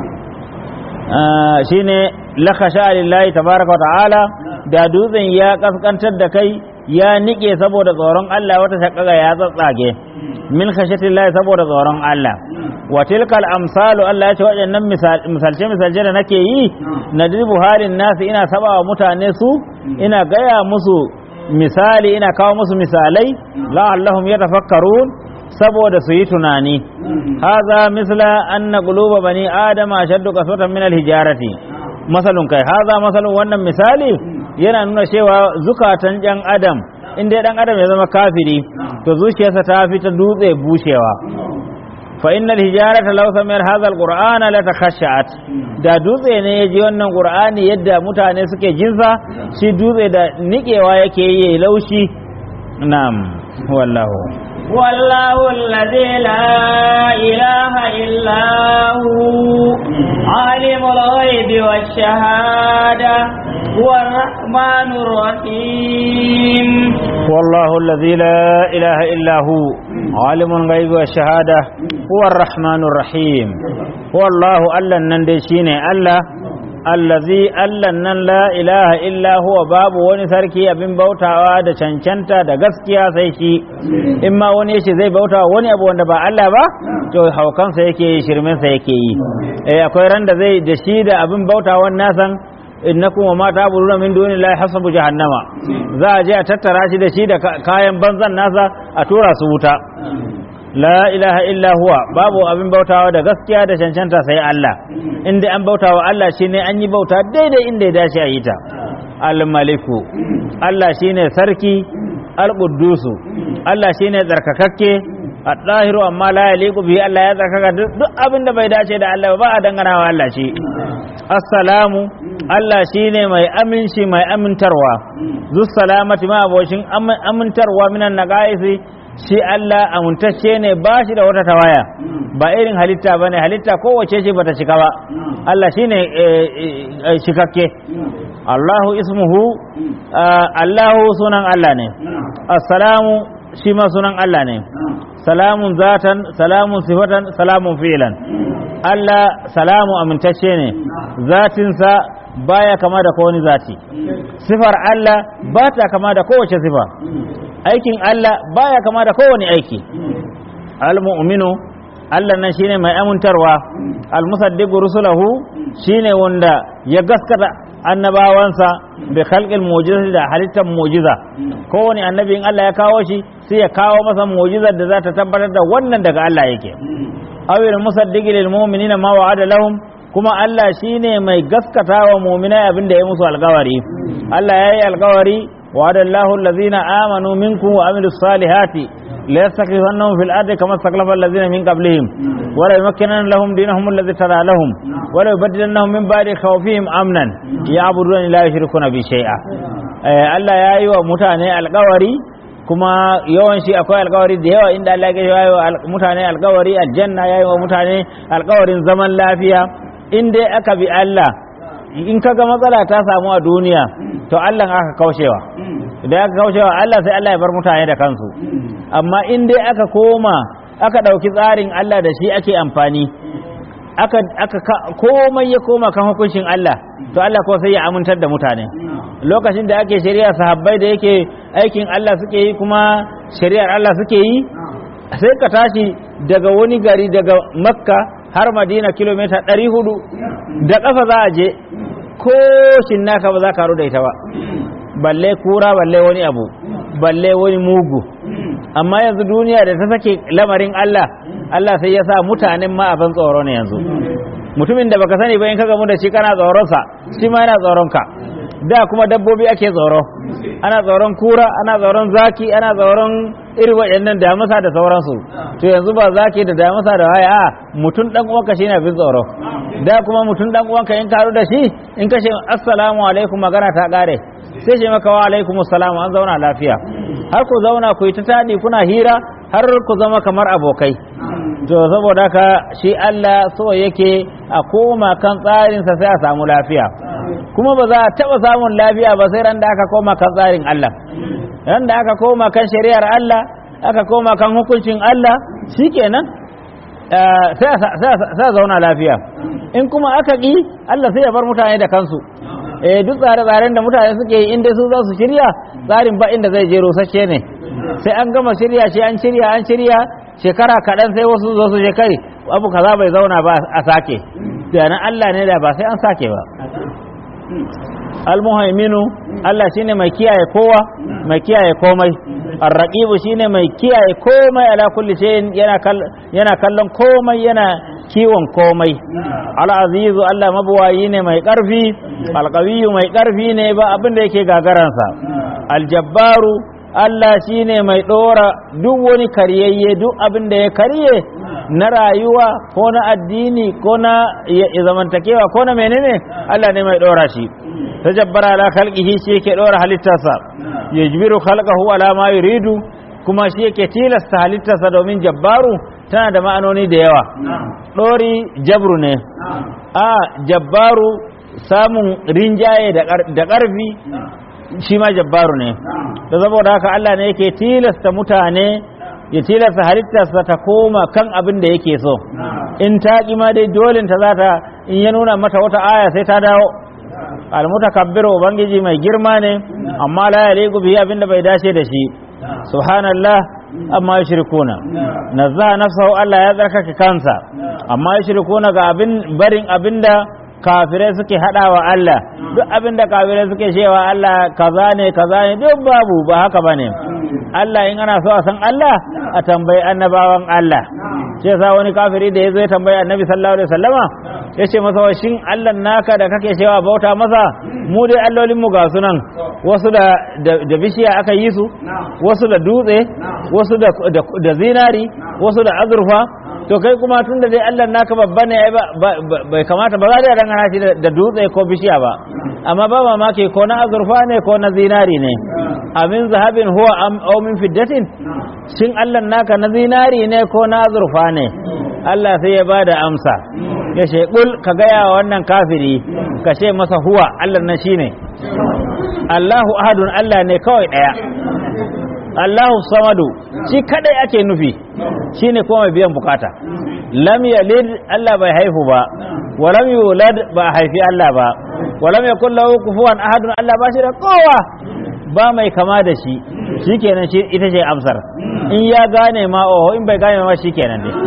shine lakasha lillahi tabaraka wa ta'ala da dutsen ya kaskantar da kai ya nike saboda tsoron Allah wata shakaka ya tsatsage min khashatillahi saboda tsoron Allah wa tilkal amsalu Allah ya ce waɗannan misalce misalce da nake yi nadribu halin nasu ina sabawa mutane su ina gaya musu misali ina kawo musu misalai la'allahum yatafakkarun saboda su yi tunani haza misla anna quluba bani adama ashaddu qaswatan min alhijarati masalun kai haza masalun wannan misali yana nuna cewa zukatan ɗan adam in dai ɗan adam ya zama kafiri to zuciyarsa ta fi ta dutse bushewa fa innal hijarata law samiyar hadha alqur'ana la takhashshat da dutse ne ya ji wannan qur'ani yadda mutane suke jinsa shi dutse da nikewa yake yi laushi na'am wallahu والله الذي لا إله إلا هو عالم الغيب والشهادة هو الرحمن الرحيم والله الذي لا إله إلا هو عالم الغيب والشهادة هو الرحمن الرحيم هو الله ألا نندشين ألا allazi allan nan la ilaha illa huwa babu wani sarki abin bautawa da cancanta da gaskiya sai shi in ma wani yace zai bautawa wani abu wanda ba Allah ba to haukansa yake yi shirminsa yake yi eh akwai ran da zai da shi da abin bautawan nasan innakum wa ma ta'buduna min dunillahi hasabu jahannama za a je a tattara shi da shi da kayan banzan nasa a tura su wuta la ilaha illa huwa babu abin bautawa da gaskiya da cancanta sai Allah inda an bautawa Allah shine an yi bauta daidai inda ya dace a yi ta al-maliku Allah shine sarki al-quddusu Allah shine tsarkakakke at-tahiru amma la yaliqu bihi Allah ya tsarkaka duk abin da bai dace da Allah ba a dangana wa Allah shi assalamu Allah shine mai aminci mai amintarwa zus salamati ma abocin amintarwa minan naqaisi shi Allah amintacce ne ba shi da wata tawaya ba irin halitta ba ne halitta kowace ce bata cika ba Allah shi ne cikakke Allahu ismuhu Allahu sunan Allah ne assalamu shi ma sunan Allah ne salamun zatan salamun sifatan salamun fi'lan Allah salamu amintacce ne zatinsa baya kama da kowane zati sifar Allah ba ta kama da kowace sifa aikin Allah baya kama da kowane aiki al-mu'minu Allah nan shine mai amintarwa al-musaddiqu rusulahu shine wanda ya gaskata annabawansa bi khalqil mu'jizati da halittar mu'jiza kowane annabi in Allah ya kawo shi sai ya kawo masa mu'jizar da za ta tabbatar da wannan daga Allah yake awil musaddiqi lil mu'minina ma wa'ada lahum kuma Allah shine mai gaskata wa mu'minai abinda ya musu alkawari Allah ya yi alkawari وعد الله الذين آمنوا منكم وعملوا الصالحات ليستخلفنهم في الأرض كما استخلف الذين من قبلهم ولا يمكنن لهم دينهم الذي ترى لهم ولا يبدلنهم من بعد خوفهم أمنا يعبدون لا يشركون به شيئا Allah ya yi wa mutane alkawari kuma yawan shi akwai alkawari da yawa inda Allah ya yi wa mutane alkawari aljanna ya yi wa mutane alkawarin zaman lafiya in dai aka bi Allah in kaga matsala ta samu a duniya to Allah aka kaushewa idan aka kaushewa Allah sai Allah ya bar mutane da kansu amma in dai aka koma aka ɗauki tsarin Allah da shi ake amfani aka aka komai ya koma kan hukuncin Allah to Allah ko sai ya amintar da mutane lokacin da ake shari'a sahabbai da yake aikin Allah suke yi kuma shari'ar Allah suke yi sai ka tashi daga wani gari daga makka har madina kilomita 400 da ƙafa za a je ko naka ba za ka da ita ba balle kura balle wani abu balle wani mugu amma yanzu duniya da ta sake lamarin Allah Allah sai ya sa mutanen ma abin tsoro ne yanzu mutumin da baka sani ba in ka gamu da shi kana tsoronsa shi ma yana tsoron ka da kuma dabbobi ake tsoro ana tsoron kura ana tsoron zaki ana tsoron iri waɗannan damisa da sauransu to yanzu ba zaki da damisa da waya a mutum dan uwanka shine abin tsoro da kuma mutum dan uwanka in karu da shi in kashe assalamu alaikum magana ta kare sai ce maka wa alaikum assalam an zauna lafiya har ku zauna ku yi ta tadi kuna hira har ku zama kamar abokai to saboda haka shi Allah so yake a koma kan tsarinsa sai a samu lafiya kuma ba za a taɓa samun lafiya ba sai ran da aka koma kan tsarin Allah ran da aka koma kan shari'ar Allah aka koma kan hukuncin Allah shikenan sai a zauna lafiya in kuma aka ƙi Allah sai ya bar mutane da kansu eh duk tsare-tsaren da mutane suke yi inda su za su shirya tsarin ba inda zai je rusasshe ne sai an gama shirya shi an shirya an shirya shekara kaɗan sai wasu zo su kai abu kaza bai zauna ba a sake da nan Allah ne da ba sai an sake ba almuhaiminu Allah shine mai kiyaye kowa mai kiyaye komai arraqibu shine mai kiyaye komai ala kulli shay'in yana yana kallon komai yana kiwon komai al-azizu Allah mabuwayi ne mai karfi alqawiyyu mai karfi ne ba abin da yake gagaransa aljabbaru Allah shine mai dora duk wani karyayye duk abin da ya karye na rayuwa ko na addini ko na zamantakewa ko na menene Allah ne mai dora shi tajabbara ala khalqihi shi yake dora halittarsa yajbiru khalqahu ala ma yuridu kuma shi yake tilasta halittarsa domin jabbaru tana da ma'anoni da yawa dori jabru ne a jabbaru samun rinjaye da ƙarfi shi ma jabbaru ne da saboda haka Allah ne yake tilasta mutane ya tilasta halittarsa ta koma kan abin da yake so in ta ma dai dole ta za ta in ya nuna mata wata aya sai ta dawo almutakabbiru ubangiji mai girma ne amma la yaliqu bihi abin da bai dace da shi subhanallah amma yushrikuna nazza nafsahu Allah ya tsarkake kansa amma yushrikuna ga abin barin abinda kafirai suke hadawa Allah duk abinda kafirai suke cewa Allah kaza ne kaza ne duk babu ba haka bane Allah in ana so a san Allah a tambayi annabawan Allah ce sa wani kafiri da ya zo ya tambayi annabi sallallahu alaihi wasallama ya ce masa wa shin Allah naka da kake cewa bauta masa mu dai allolin mu ga sunan wasu da da bishiya aka yi su wasu da dutse wasu da da zinari wasu da azurfa to kai kuma tun da dai Allah naka babba ne bai kamata ba za da dangana shi da dutse ko bishiya ba amma ba mamaki ko na azurfa ne ko na zinari ne amin zahabin huwa aw min fiddatin shin Allah naka na zinari ne ko na azurfa ne Allah sai ya bada amsa ya ce kul ka gaya wa wannan kafiri ka ce masa huwa Allah na shine Allahu ahadun Allah ne kawai daya Allahu samadu shi kadai ake nufi shine kuma mai biyan bukata lam yalid Allah bai haihu ba wa lam yulad ba haifi Allah ba wa lam yakul lahu kufuwan ahadun Allah ba shi da kowa ba mai kama da shi shikenan shi ita ce amsar in ya gane ma oho in bai gane ma shikenan dai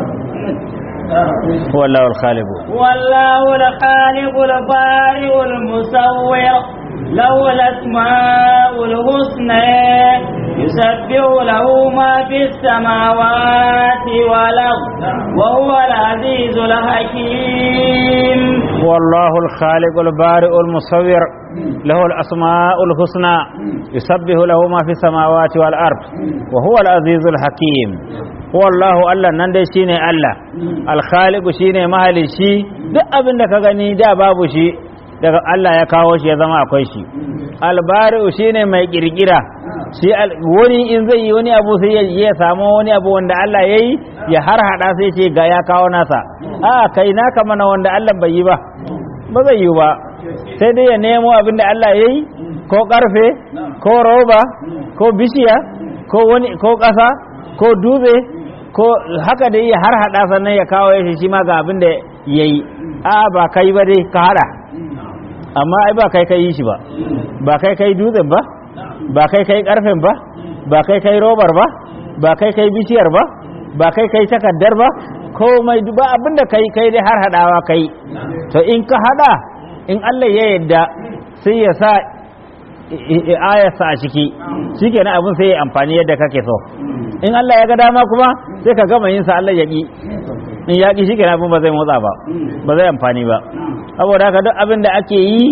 والله الخالق والله الخالق البارئ المصور له الأسماء الحسنى يسبح له ما في السماوات والأرض وهو العزيز الحكيم والله الخالق البارئ المصور له الأسماء الحسنى يسبح له ما في السماوات والأرض وهو العزيز الحكيم هو الله الله nan dai shine Allah alkhaliqu shine mahalici duk abin da ka gani da babu shi daga Allah ya kawo shi ya zama akwai shi albari'u shine mai kirkira shi wani in zai yi wani abu sai ya samu wani abu wanda Allah ya yi ya har hada sai ce ga ya kawo nasa a kai naka mana wanda Allah bai yi ba ba zai yi ba sai dai ya nemo abin da Allah ya yi ko karfe ko roba ko bishiya ko wani ko ƙasa ko dutse ko haka dai ya har hada sannan ya kawo shi shi ma ga abin da ya yi a ba kai ba dai ka hada amma ai ba kai kai yi shi ba ba kai kai dutsen ba ba kai kai karfen ba ba kai kai robar ba ba kai kai bishiyar ba ba kai kai takaddar ba komai ba abinda kai kai dai har hadawa kai to in ka hada in Allah ya yadda sai ya sa ayarsa a ciki shikenan abin sai ya amfani yadda kake so in Allah ya ga dama kuma sai ka gama yin sa Allah ya ki in ya ki shikenan abin ba zai motsa ba ba zai amfani ba saboda haka duk abin da ake yi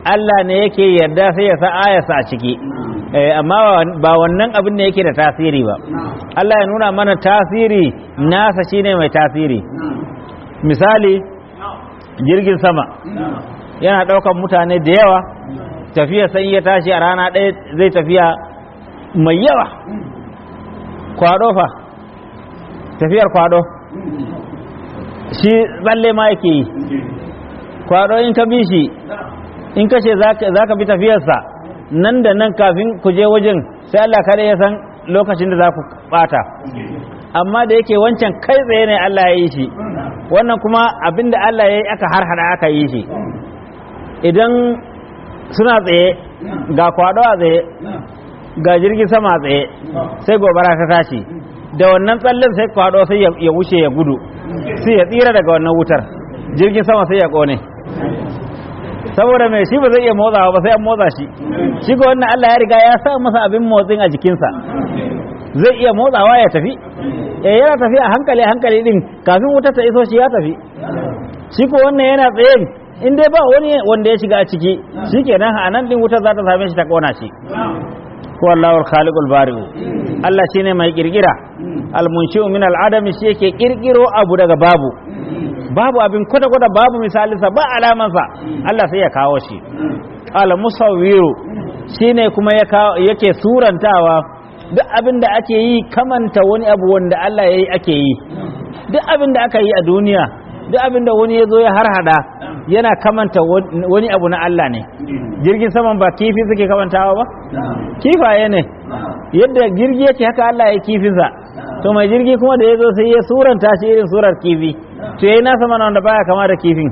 Allah ne yake yarda sai ya sa ayarsa a ciki Eh, amma ba wannan abin ne yake da tasiri ba Allah ya nuna mana tasiri nasa shine mai tasiri misali jirgin sama yana ɗaukan mutane da yawa tafiya sai ya tashi a rana ɗaya zai tafiya mai yawa kwado fa tafiyar kwado shi tsalle ma yake yi kwado in ka bi shi in ka ce za ka bi tafiyarsa nan da nan kafin ku je wajen sai Allah kada ya san lokacin da za ku bata amma da yake wancan kai tsaye ne Allah ya yi shi wannan kuma abinda Allah ya yi aka harhada aka yi shi idan suna tsaye ga kwado a tsaye ga jirgin sama a tsaye sai gobara ta tashi da wannan tsallen sai kwado sai ya wuce ya gudu sai ya tsira daga wannan wutar jirgin sama sai ya kone saboda mai shi ba zai iya motsawa ba sai an motsa shi shi ga wannan Allah ya riga ya sa masa abin motsin a jikinsa zai iya motsawa ya tafi eh yana tafi a hankali hankali din kafin wutar ta iso shi ya tafi shi ko wannan yana tsaye in dai ba wani wanda ya shiga a ciki shikenan a nan din wutar za ta same shi ta kona shi ko Allahu al-khaliqul bari'u Allah shine mai kirkira al-munshi'u min al-adami shi yake kirkiro abu daga babu babu abin kwata kwata babu misalinsa ba alamansa Allah sai ya kawo shi al-musawwiru shine kuma yake surantawa duk abin da ake yi kamanta wani abu wanda Allah ya yi ake yi duk abin da aka yi a duniya duk abin da wani ya zo ya harhada yana kamanta wani abu na Allah ne jirgin saman ba kifi suke kamantawa ba kifaye ne yadda jirgi yake haka Allah ya kifinsa to mai jirgi kuma da ya zo sai ya suranta shi irin surar kifi to yayi nasa mana wanda baya kama da kifin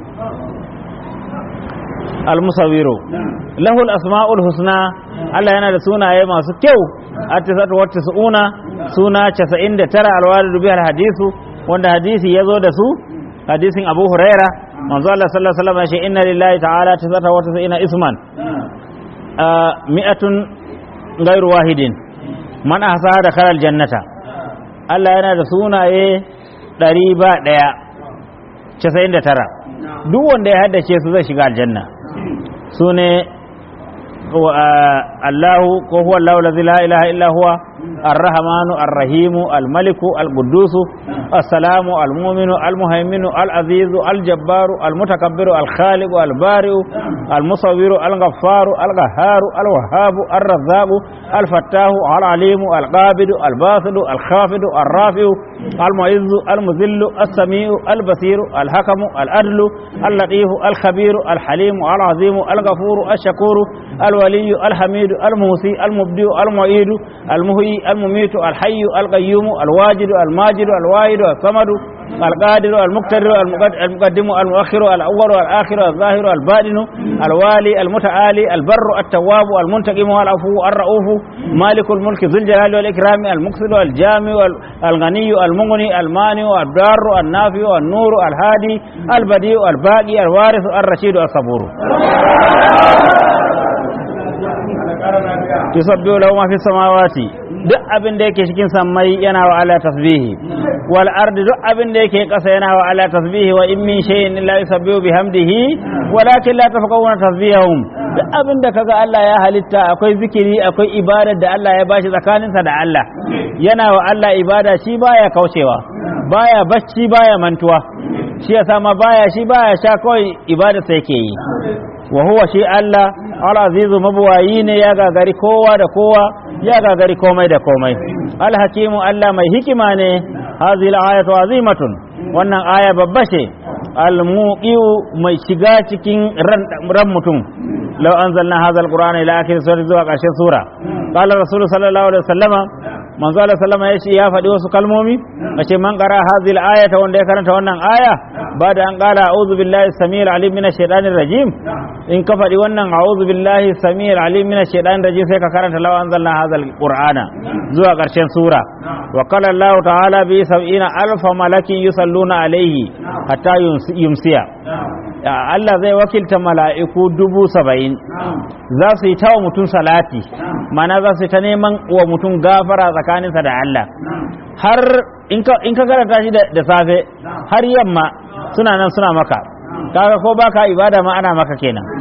al-musawwiru lahu al-asma'ul husna Allah yana da sunaye masu kyau at-tisatu wa tis'una suna 99 al-walidu bi al-hadisu wanda hadisi yazo da su hadisin Abu Huraira manzo Allah sallallahu alaihi wasallam ya ce inna lillahi ta'ala tisata wa tis'ina isman mi'atun ghairu wahidin man ahsaha da khalal jannata Allah yana da sunaye ɗari ba ɗaya casa'in da tara duk wanda ya haddace su zai shiga aljanna su ne Allahu ko huwa Allahu lazi la ilaha illa huwa الرحمن الرحيم الملك القدوس السلام المؤمن المهيمن العزيز الجبار المتكبر الخالق البارئ المصور الغفار القهار الوهاب الرزاق الفتاح العليم القابض الباسط الخافض الرافع المعز المذل السميع البصير الحكم العدل اللطيف الخبير الحليم العظيم الغفور الشكور الولي الحميد الموصي المبدئ المعيد المهي المميت الحي القيوم الواجد الماجد الواحد الصمد القادر المقتدر المقدم المؤخر الأول والآخر الظاهر الباطن الوالي المتعالي البر التواب المنتقم العفو الرؤوف مالك الملك ذو الجلال والإكرام المقصد الجامع الغني المغني المانع الدار النافع النور الهادي البديع الباقي الوارث الرشيد الصبور tusabbihu lahu ma fis samawati duk abin da yake cikin sammai yana wa ala tasbihi wal ardi duk abin da yake kasa yana wa ala tasbihi wa in min shay'in illa yusabbihu bihamdihi walakin la tafqahuna tasbihahum duk abin da kaga Allah ya halitta akwai zikiri akwai ibada da Allah ya bashi tsakaninsa da Allah yana wa Allah ibada shi baya kaucewa baya bacci baya mantuwa shi yasa ma baya shi baya sha kawai ibada sai yake yi wa huwa shi Allah al-azizu mabuwayi ne ya gagari kowa da kowa ya gagari komai da komai al-hakimu Allah mai hikima ne hazil ayatu azimatun wannan aya babba ce al-muqiu mai shiga cikin ran mutum law anzalna hadha al-qur'ana ila akhir sura zuwa ƙarshen sura qala rasul sallallahu alaihi wasallama manzo Allah sallama ya ce ya faɗi wasu kalmomi mace man qara hadhihi al-ayata wanda ya karanta wannan aya ba da an qala a'udhu billahi samil alim minash shaitanir rajim in ka faɗi wannan a'udhu billahi samil alim minash shaitanir rajim sai ka karanta law anzalna hadha al-qur'ana zuwa ƙarshen sura wa qala Allah ta'ala bi sab'ina alfa malakin yusalluna alayhi hatta yumsiya Allah zai wakilta mala'iku dubu saba'in za su yi ta wa mutum salati mana za su yi ta neman wa mutum gafara tsakaninsa da Allah har in ka karanta shi da safe har yamma suna nan suna maka kaga ko baka ibada ma ana maka kenan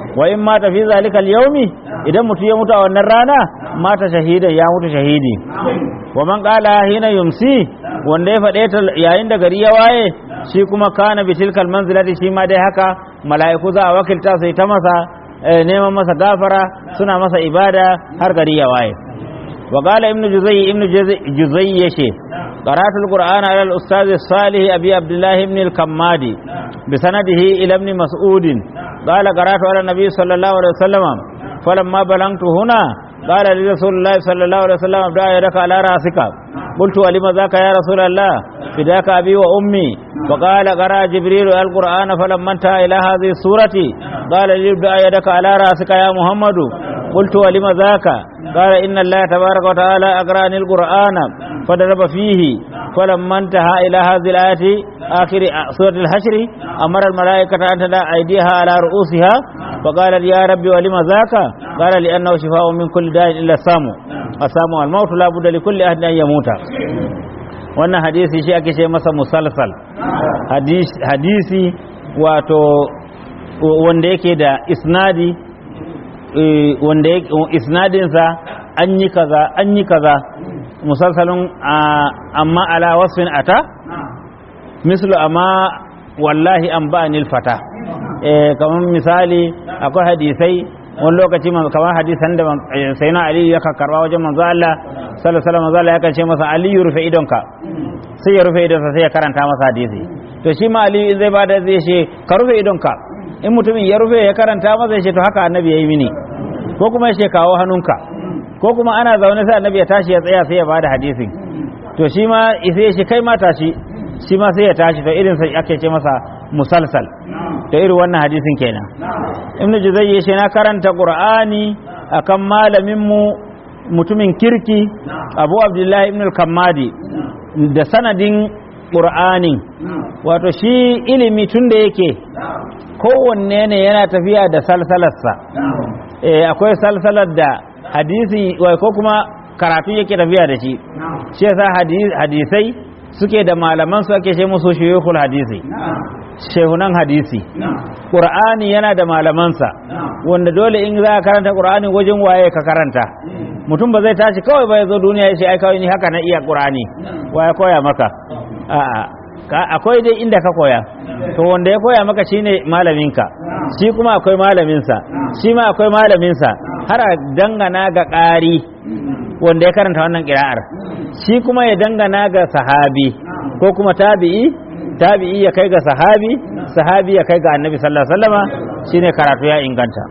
wa in mata fi zalikal yaumi idan mutum ya mutu a wannan rana mata shahidan ya mutu shahidi wa man qala hina yumsi wanda ya faɗe ta yayin da gari ya waye shi kuma kana bi tilkal manzilati shi ma dai haka mala'iku za a wakilta sai ta masa eh, neman masa gafara suna masa ibada har gari ya waye wa qala ibnu juzayy ibnu juzayy yace قرأت القرآن على الأستاذ الصالح أبي عبد الله بن الكمادي بسنده إلى ابن مسعود قال قرأت على النبي صلى الله عليه وسلم فلما بلغت هنا قال لرسول الله صلى الله عليه وسلم ابدأ يدك على رأسك قلت ولم ذاك يا رسول الله فداك أبي وأمي وقال قرأ جبريل القرآن فلما انتهى إلى هذه السورة قال لي ابدأ يدك على رأسك يا محمد قلت ولم ذاك قال إن الله تبارك وتعالى أقرأني القرآن فضرب فيه فلما انتهى إلى هذه الآية آخر سورة الحشر أمر الملائكة أن تدع أيديها على رؤوسها فقال يا ربي ولم ذاك قال لأنه شفاء من كل داء إلا السام السام والموت لا بد لكل أحد أن يموت wannan hadisi shi ake ce masa musalsal hadisi wato wanda yake da isnadi wanda isnadinsa an yi kaza an yi kaza musalsalin amma ala wasfin ata mislu amma wallahi an ba nil fata kamar misali akwai hadisai wani lokaci kamar hadisan da sai na aliyu ya karba wajen manzo Allah sallallahu alaihi wasallam manzo Allah ya ce masa aliyu rufe idonka sai ya rufe idonsa sai ya karanta masa hadisi to shi ma aliyu in zai bada zai ce ka rufe idonka in mutumin ya rufe ya karanta masa ya ce to haka annabi yayi mini ko kuma ya ce kawo hannunka ko kuma ana zaune sai annabi ya tashi ya tsaya sai ya bada hadisin to shi ma sai ya ce kai ma tashi shi ma sai ya tashi to irin sai ake ce masa musalsal to irin wannan hadisin kenan ibnu juzayy ya ce na karanta qur'ani akan malamin mu mutumin kirki abu abdullahi ibn al-kammadi da sanadin qur'ani wato shi ilimi tun da yake kowanne ne yana tafiya da salsalarsa akwai salsalar da hadisi ko kuma karatu yake tafiya da shi shi yasa hadisai suke da malaman su ake ce musu shuyukul hadisi shehunan hadisi qur'ani yana da malamansa wanda dole in za ka karanta qur'ani wajen waye ka karanta mutum ba zai tashi kawai ba ya zo duniya ya ce ai kawai ni haka na iya qur'ani waye koya maka a'a akwai dai inda ka koya to wanda ya koya maka shine malaminka shi kuma akwai malaminsa shi ma akwai malaminsa har a dangana ga ƙari wanda ya karanta wannan ƙira'ar shi kuma ya dangana ga sahabi ko kuma tabi'i tabi'i ya kai ga sahabi sahabi ya kai ga annabi sallallahu alaihi wasallama shine karatu ya inganta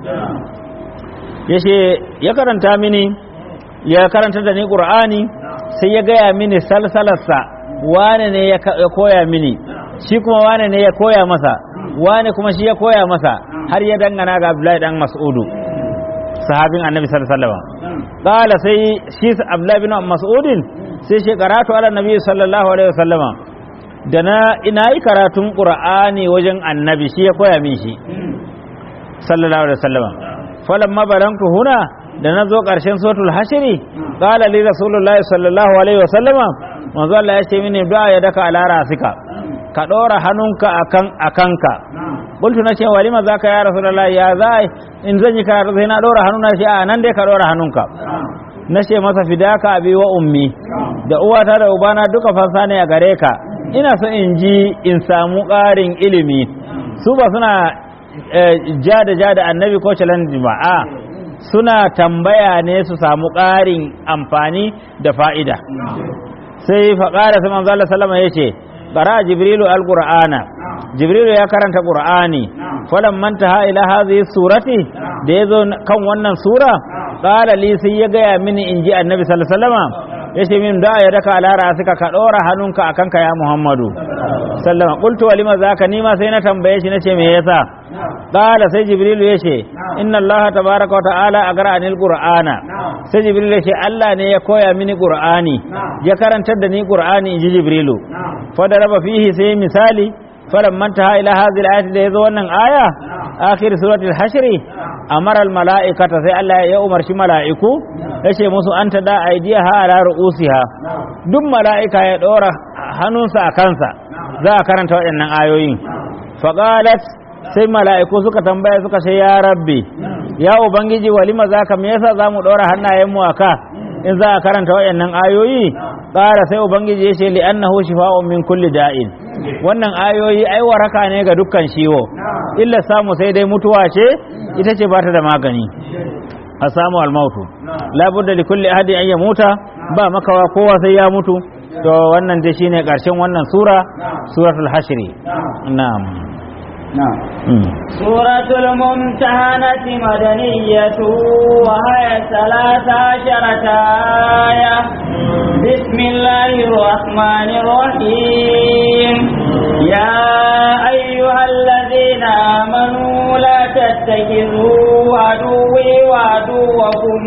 yace ya karanta mini ya karanta da ni qur'ani sai ya gaya mini salsalarsa wane ne ya koya mini shi kuma wane ne ya koya masa wane kuma shi ya koya masa har ya dangana ga Abdullahi dan Mas'udu sahabin Annabi sallallahu alaihi wasallam qala sai shi Abdullahi bin Mas'udin sai shi karatu ala Nabi sallallahu alaihi wasallama da na ina yi karatun Qur'ani wajen Annabi shi ya koya min shi sallallahu alaihi wasallama falamma balantu huna da na zo ƙarshen suratul hashiri qala li rasulullahi sallallahu alaihi wasallama manzo Allah ya ce mini da ya daka ala rasika ka dora hannunka akan akanka qultu na ce walima zaka ya rasulullahi ya zai in zan yi karatu sai na dora hannuna shi a nan dai ka dora hannunka na ce masa fidaka abi wa ummi da uwata da ubana duka fansa ne a gare ka ina so in ji in samu ƙarin ilimi su ba suna ja da ja da annabi ko challenge ba a suna tambaya ne su samu ƙarin amfani da fa'ida sai faƙara sai manzo Allah sallama yace qara jibrilu alqur'ana jibrilu ya karanta qur'ani falan mantaha ila hadhihi surati da yazo kan wannan sura qala li sai ya gaya mini inji annabi sallallahu alaihi wasallama yace min da ya daka ala ra'sika ka dora hannunka akan ka ya muhammadu sallama qultu walima zaka nima sai na tambaye shi nace me yasa qala sai jibrilu yace inna allaha tabaaraka wa ta'ala agra'anil qur'ana sai jibrilu yace Allah ne ya koya mini qur'ani ya karantar da ni qur'ani inji jibrilu fa daraba fihi sai misali falamma taha ila hadhihi al-ayati da yazo wannan aya akhir suratul hashr amara al-mala'ikata sai Allah ya umarci mala'iku yace musu anta da aidiyaha ala ru'usiha duk mala'ika ya dora hannunsa a kansa za a karanta waɗannan ayoyin faqalat sai mala'iku suka tambaya suka ce ya rabbi ya ubangiji walima zaka me yasa zamu ɗora hannayen mu aka in za a karanta waɗannan ayoyi ƙara sai ubangiji ya ce li annahu shifa'un min kulli da'in wannan ayoyi ai waraka ne ga dukkan ciwo illa samu sai dai mutuwa ce ita ce ba ta da magani a samu almautu labudda li kulli ahadin an yamuta ba makawa kowa sai ya mutu to wannan dai shine karshen wannan sura suratul hashri na'am نعم Mm. سورة الممتحنة مدنية وهي ثلاث عشرة آية بسم الله الرحمن الرحيم يا أيها الذين آمنوا لا تتخذوا عدوي وعدوكم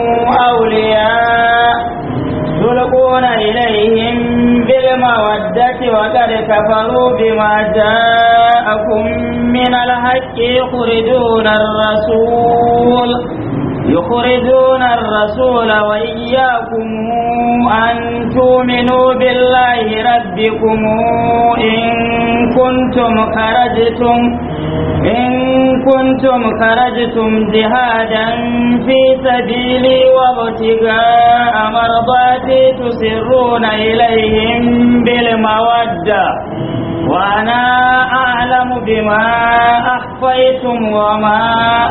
أولياء تلقون إليهم بالمودة وقد كفروا بما جاءكم من الحق يخرجون الرسول يخرجون الرسول وإياكم أن تؤمنوا بالله ربكم إن كنتم خرجتم إن كنتم خرجتم جهادا في سبيلي وابتغاء مرضاتي تسرون إليهم بالمودة وأنا أعلم بما أخفيتم وما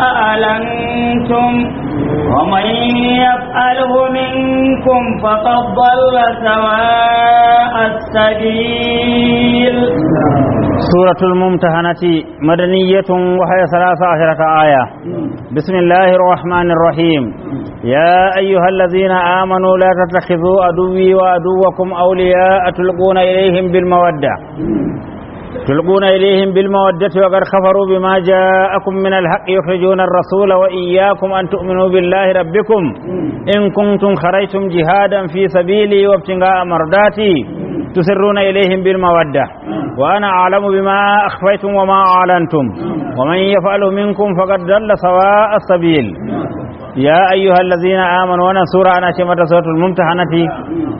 أعلنتم ومن يفعله منكم فقد ضل سواء السبيل سورة الممتحنة مدنية وهي ثلاث عشرة آية بسم الله الرحمن الرحيم يا أيها الذين آمنوا لا تتخذوا عدوي وعدوكم أولياء تلقون إليهم بالمودة تلقون إليهم بالمودة وقد كفروا بما جاءكم من الحق يخرجون الرسول وإياكم أن تؤمنوا بالله ربكم إن كنتم خرجتم جهادا في سبيلي وابتغاء مرضاتي تسرون إليهم بالمودة وأنا أعلم بما أخفيتم وما أعلنتم ومن يفعل منكم فقد ضل سواء السبيل يا أيها الذين آمنوا وأنا سورة أنا شمت سورة الممتحنة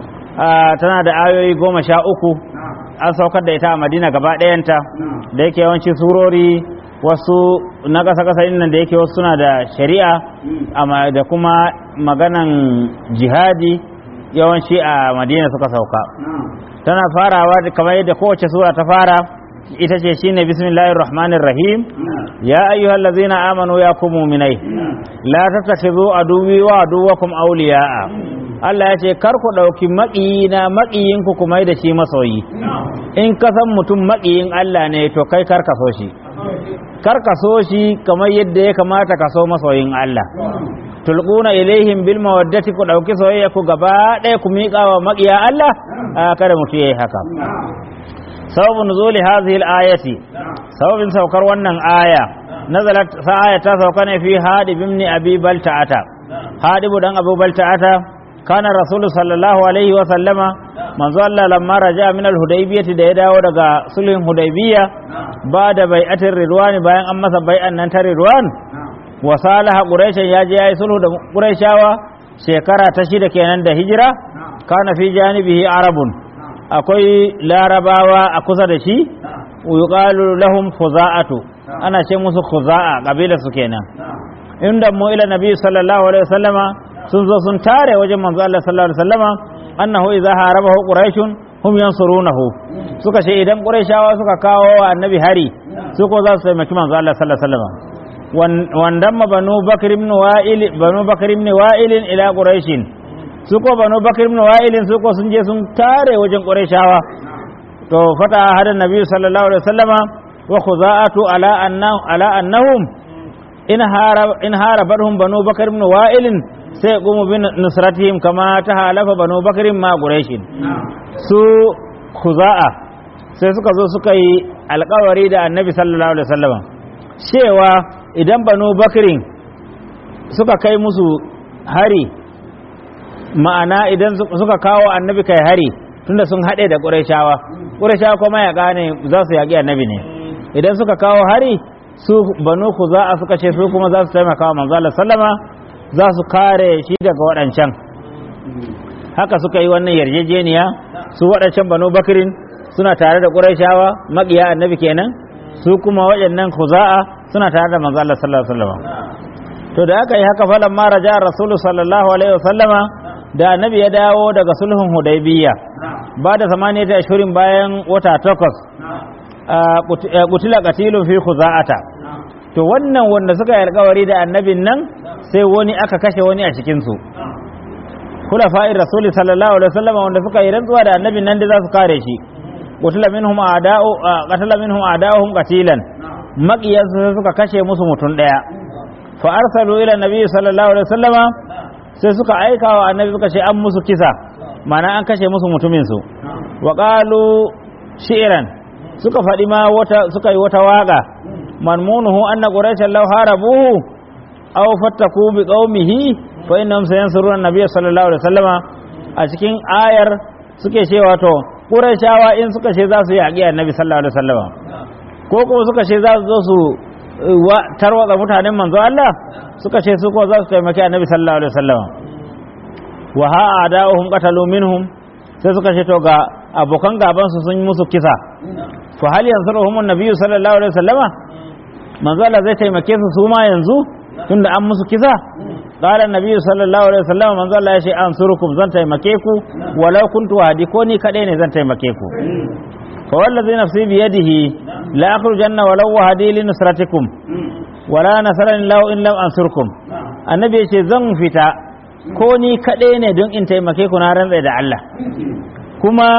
آه تنادى آيوي قوم شاء أكو an saukar da ita a madina gaba ɗayanta da yake yawanci surori wasu na ƙasa ƙasa nan da yake wasu suna da shari'a amma da kuma maganan jihadi yawanci a madina suka sauka tana farawa da kamar yadda kowace sura ta fara ita ce shine bismillahir rahmanir rahim ya ayyuhal ladzina amanu ya kum mu'minai la tattakhidhu aduwwi wa aduwwakum awliya'a Allah ya ce kar ku ɗauki maƙiyina maƙiyinku ku mai da shi masoyi in ka san mutum maƙiyin Allah ne to kai kar ka so shi kar ka so shi kamar yadda ya kamata ka so masoyin Allah tulquna ilaihim bil mawaddati ku ɗauki soyayya ku gaba ɗaya ku miƙa wa maƙiya Allah a kada mutum yayi haka sababu nuzuli hadhihi al-ayati sababin saukar wannan aya nazalat sa aya ta sauka ne fi hadib ibn abi balta'ata hadibu dan abu balta'ata kana rasul sallallahu alaihi wa sallama manzo Allah lamma raja min al-hudaybiyah da ya dawo daga sulhun hudaybiyya ba da bai'atir ridwan bayan an masa bai'an nan ta ridwan wa salaha quraish ya je yayi sulhu da quraishawa shekara ta shida kenan da hijira kana fi janibihi arabun akwai larabawa a kusa da shi yuqalu lahum khuza'atu ana ce musu khuza'a kabila su kenan inda mu ila nabi sallallahu alaihi wasallama sun zo sun tare wajen manzo Allah sallallahu alaihi wasallama annahu idza harabahu quraishun hum yansurunahu suka ce idan quraishawa suka kawo wa annabi hari su ko za su taimaki manzo Allah sallallahu alaihi wasallama wandamma banu bakr ibn wa'il banu bakr ibn wa'il ila quraishin su ko banu bakr ibn wa'il su ko sun je sun tare wajen quraishawa to fata hada nabi sallallahu alaihi wasallama wa khuza'atu ala annahu ala annahum in harab in harabarhum banu bakr ibn wa'il sai gumu bin nusratihim kama ta halafa banu bakr ma quraishin su khuza'a sai suka zo suka yi alkawari da annabi sallallahu alaihi wasallama cewa idan banu bakirin suka kai musu hari ma'ana idan suka kawo annabi kai hari tunda sun haɗe da ƙurashawa ƙurashawa kuma ya gane za su yaƙi annabi ne idan suka kawo hari su banu ku za a suka ce su kuma za su taimaka wa manzo sallama za su kare shi daga waɗancan haka suka yi wannan yarjejeniya su waɗancan banu bakirin suna tare da ƙurashawa maƙiya annabi kenan su kuma waɗannan khuza'a suna tare da manzo Allah sallallahu alaihi wasallam to da aka yi haka falan ma raja rasulu sallallahu alaihi wasallama da annabi ya dawo daga sulhun hudaybiyya ba da zamani ta ashurin bayan wata takwas kutila qatilun fi khuza'ata to wannan wanda suka yi alkawari da annabin nan sai wani aka kashe wani a cikin su khulafa'ir rasul sallallahu alaihi wasallam wanda suka yi rantsuwa da annabin nan da za su kare shi qutila minhum a'da'u qatala minhum a'da'uhum qatilan maqiyansu sai suka kashe musu mutum daya fa arsalu ila nabi sallallahu alaihi wasallam sai suka aika wa annabi suka ce an musu kisa mana an kashe musu mutumin su wa qalu shi'ran suka faɗi ma wata suka yi wata waka manmunuhu anna quraishan law harabuhu aw fattaku bi qaumihi fa innahum sayansuruna an-nabiy sallallahu alaihi wasallama a cikin ayar suke cewa to quraishawa in suka ce za su yi yaƙi annabi sallallahu alaihi wasallama ko kuma suka ce za su zo su tarwatsa mutanen manzo Allah suka ce su ko za su taimaki annabi sallallahu alaihi wasallama wa ha a'da'uhum qatalu minhum sai suka ce to ga abokan gaban su sun yi musu kisa fa hal yansuruhum an-nabiy sallallahu alaihi wasallama manzo Allah zai taimake su su ma yanzu tunda an musu kisa qala an-nabiy sallallahu alaihi wasallama manzo Allah ya ce ansurukum zan taimake ku walau kuntu wahdi ko ni kadai ne zan taimake ku fa wallazi nafsi bi yadihi la akhrujanna walau wahdi li nusratikum wala nasarani lahu in lam ansurkum annabi ya ce zan fita ko ni kadai ne don in taimake ku na rantsa da Allah kuma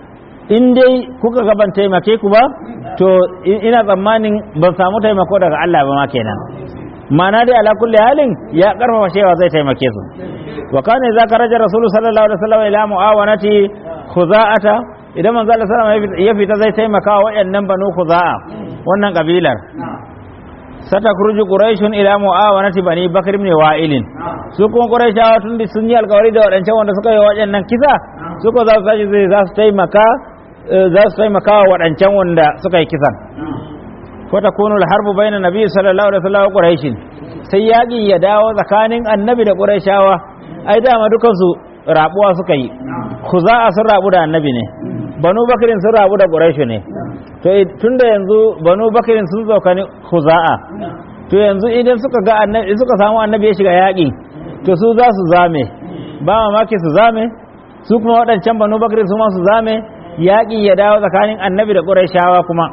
in dai kuka ga ban taimake ku ba to ina tsammanin ban samu taimako daga Allah ba ma kenan mana dai ala kulli halin ya karfafa cewa zai taimake su wa kana idza karaja rasulullahi sallallahu alaihi wasallam ila muawanati khuza'ata idan manzo Allah sallallahu alaihi wasallam ya fita zai taimaka wa wayannan banu khuza'a wannan kabilar satakhruju quraishun ila muawanati bani bakr ibn wa'ilin su kuma quraishawa tun da sun yi alkawari da wadancan wanda suka yi waɗannan kisa su ko za su tashi zai za su taimaka za su taimaka wa waɗancan wanda suka yi kisan ko ta kunu harbu bayna nabi sallallahu alaihi wasallam quraishin sai yaƙi ya dawo tsakanin annabi da quraishawa ai dama dukan su rabuwa suka yi khuza'a sun rabu da annabi ne banu bakirin sun rabu da quraishu ne to tunda yanzu banu bakirin sun tsokani khuza'a to yanzu idan suka ga annabi suka samu annabi ya shiga yaƙi to su za su zame ba mamaki su zame su kuma waɗancan banu bakirin su ma su zame yaƙi ya dawo tsakanin annabi da quraishawa kuma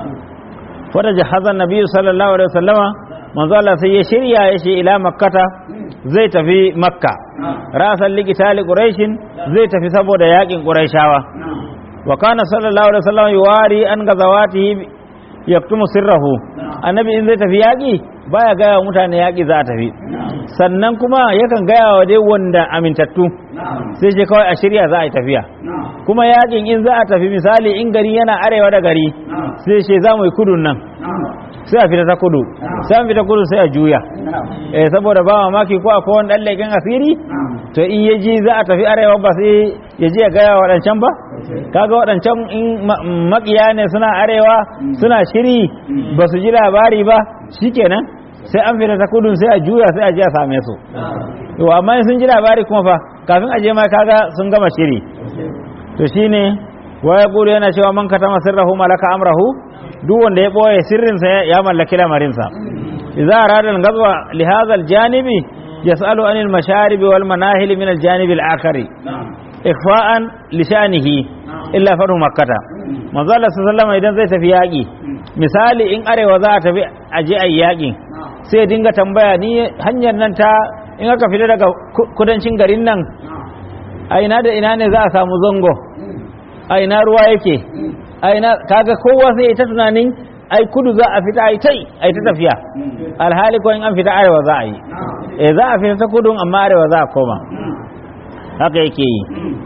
wata jahazan nabi sallallahu alaihi wasallama manzo Allah sai ya shirya ya ce ila makkata zai tafi makka rasan likitali quraishin zai tafi saboda yakin quraishawa wa kana sallallahu alaihi wasallam yuwari an gazawatihi yaktumu sirrahu annabi in zai tafi yaki baya gaya mutane yaki za a tafi sannan kuma yakan gaya wa dai wanda amintattu sai ce kawai a shirya za a yi tafiya kuma yakin in za a tafi misali in gari yana arewa da gari sai ce za mu yi kudun nan sai a fita ta kudu sai an fita kudu sai a juya eh saboda ba mamaki ko akwai wani dan leken asiri to in ya ji za a tafi arewa ba sai ya ji ya gaya waɗancan ba kaga waɗancan in makiya ne suna arewa suna shiri ba su ji labari ba shikenan sai an fita ta kudu sai a juya sai a je a same su to amma sun ji labari kuma fa kafin a je ma kaga sun gama shiri to shine wa yaqulu yana cewa man katama sirrahu malaka amrahu duk wanda ya ɓoye sirrinsa ya mallaki lamarinsa idza arada al-ghazwa li hadha al-janibi yas'alu an al-masharib wal manahil min al-janib al-akhari ikhfa'an li sha'nihi illa faru makkata manzo Allah sallallahu idan zai tafi yaki misali in arewa za a tafi aje ayi yaki sai dinga tambaya ni hanyar nan ta in aka fita daga kudancin garin nan a ina da ina ne za a samu zango a ina ruwa yake aina kaga kowa sai ta tunanin ai kudu za a fita ai tai ai ta tafiya alhali ko in an fita arewa za a yi eh za a fita ta kudun amma arewa za a koma haka yake yi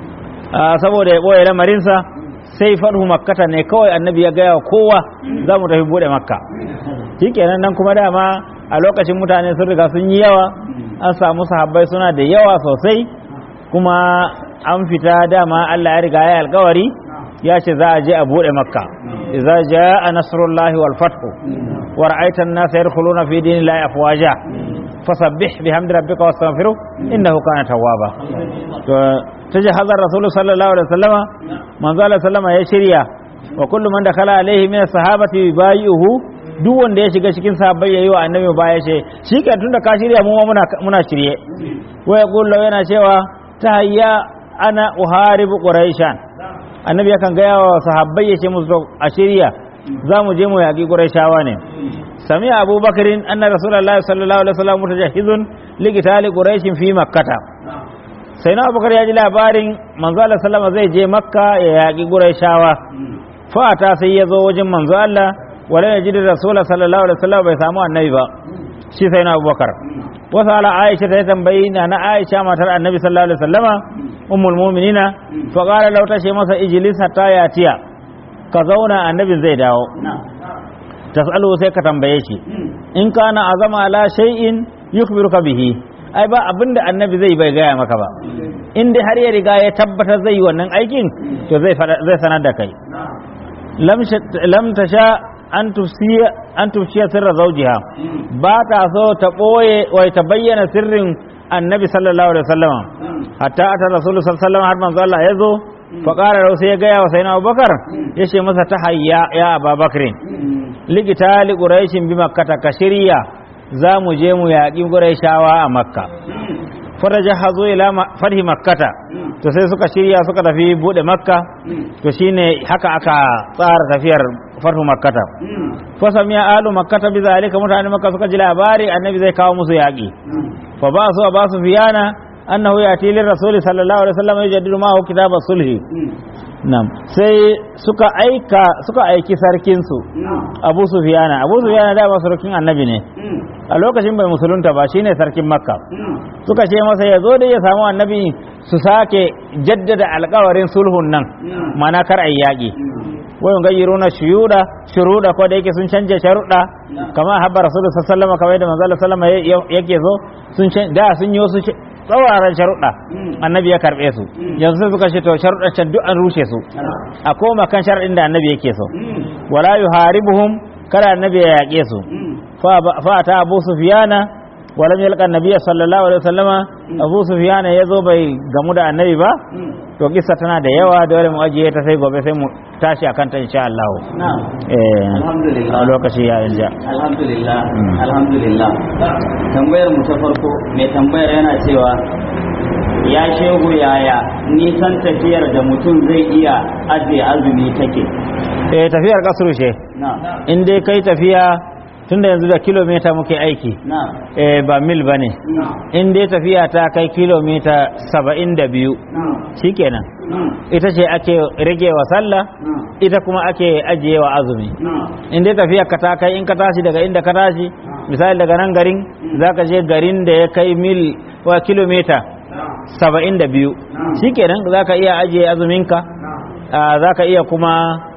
saboda ya boye lamarinsa sai faɗu makkata ne kawai annabi ya gaya wa kowa za mu tafi bude makka shikenan nan kuma dama a lokacin mutane sun riga sun yi yawa an samu sahabbai suna da yawa sosai kuma an fita dama Allah ya riga ya alkawari ya ce za a je a bude makka idza jaa nasrullahi wal fathu wa ra'aita an-nasa yadkhuluna fi dinillahi afwaja fasabbih bihamdi rabbika wastaghfiruh innahu kana tawwaba to tajahaza rasul sallallahu alaihi wasallama manzo Allah sallama ya shirya wa kullu man dakhala alaihi min as-sahabati yubayi'uhu duk wanda ya shiga cikin sahabbai yayi wa annabi baya ce shi kan tunda ka shirya mu ma muna muna shirye wa yaqulu yana cewa tahayya ana uharibu quraishan annabi yakan ga wa sahabbai ya ce musu a shirya za mu je mu yaƙi quraishawa ne sami abubakarin anna rasulullahi sallallahu alaihi wasallam mutajahizun ligitali quraishin fi makkata sai na abubakar ya ji labarin manzo Allah sallama zai je makka ya yaƙi quraishawa fata sai ya zo wajen manzo Allah wala ya ji da rasulullah sallallahu alaihi wasallam bai samu annabi ba shi sai na abubakar wasu ala aisha ta tambayi na na aisha matar annabi sallallahu alaihi wasallama ummul mu'minina fa qala law tashi masa ijlis hatta yatiya ka zauna annabin zai dawo tasalu sai ka tambaye shi in kana azama ala shay'in yukbiruka bihi ai ba abinda annabi zai bai gaya maka ba in dai har ya riga ya tabbatar zai yi wannan aikin to zai zai sanar da kai lam tasha an tufsiya an tufsiya sirra zawjiha ba ta so ta boye wai ta bayyana sirrin annabi sallallahu alaihi wasallam hatta ata rasul sallallahu alaihi wasallam har manzo Allah ya zo fa qala sai ya gaya wa sayyidina Abubakar yace masa ta hayya ya Abubakar ligita li quraishin bi makkah ka shirya za mu je mu yaƙi quraishawa a makka faraja hazo ila farhi makkata to sai suka shirya suka tafi bude makka to shine haka aka tsara tafiyar farhu makkata fa samiya alu makkata bi zalika mutane makka suka ji labari annabi zai kawo musu yaƙi fa ba su ba su fiyana annahu yati lir rasul sallallahu alaihi wasallam yajaddidu ma hu kitab sulhi nam sai suka aika suka aiki sarkin su abu sufiyana abu sufiyana da ba sarkin annabi ne a lokacin bai musulunta ba shine sarkin makka suka ce masa ya zo da ya samu annabi su sake jaddada alkawarin sulhun nan mana kar ayi yaƙi wayan gayyaro na shuyuda shuruda ko da yake sun canja sharuɗa kamar habba rasulu sallallahu kamar yadda manzo sallama yake zo sun da sun yi wasu tsawaran sharuɗa annabi ya karɓe su yanzu sai suka ce to sharuɗa can duk an rushe su a koma kan sharuɗin da annabi yake so wala yuharibuhum kada annabi ya yaƙe su fa ta abu sufiyana walam yalqa annabiyya sallallahu alaihi wasallama abu sufiyana yazo bai gamu da annabi ba to kissa tana da yawa dole mu ajiye ta sai gobe sai mu tashi akan ta insha Allah eh alhamdulillah lokaci ya inja alhamdulillah alhamdulillah tambayar mu ta farko mai tambayar yana cewa ya shehu yaya nisan tafiyar da mutum zai iya ajiye azumi take eh tafiyar kasru ce na in dai kai tafiya tunda yanzu da kilomita muke aiki na eh ba mil bane na in dai tafiya ta kai kilomita saba'in da biyu shikenan ita ce ake rage wa sallah ita kuma ake ajiye wa azumi in dai tafiya ka ta kai in ka tashi daga inda ka tashi misali daga nan garin zaka je garin da ya kai mil wa kilomita saba'in da biyu shikenan zaka iya ajiye azuminka ah, zaka iya kuma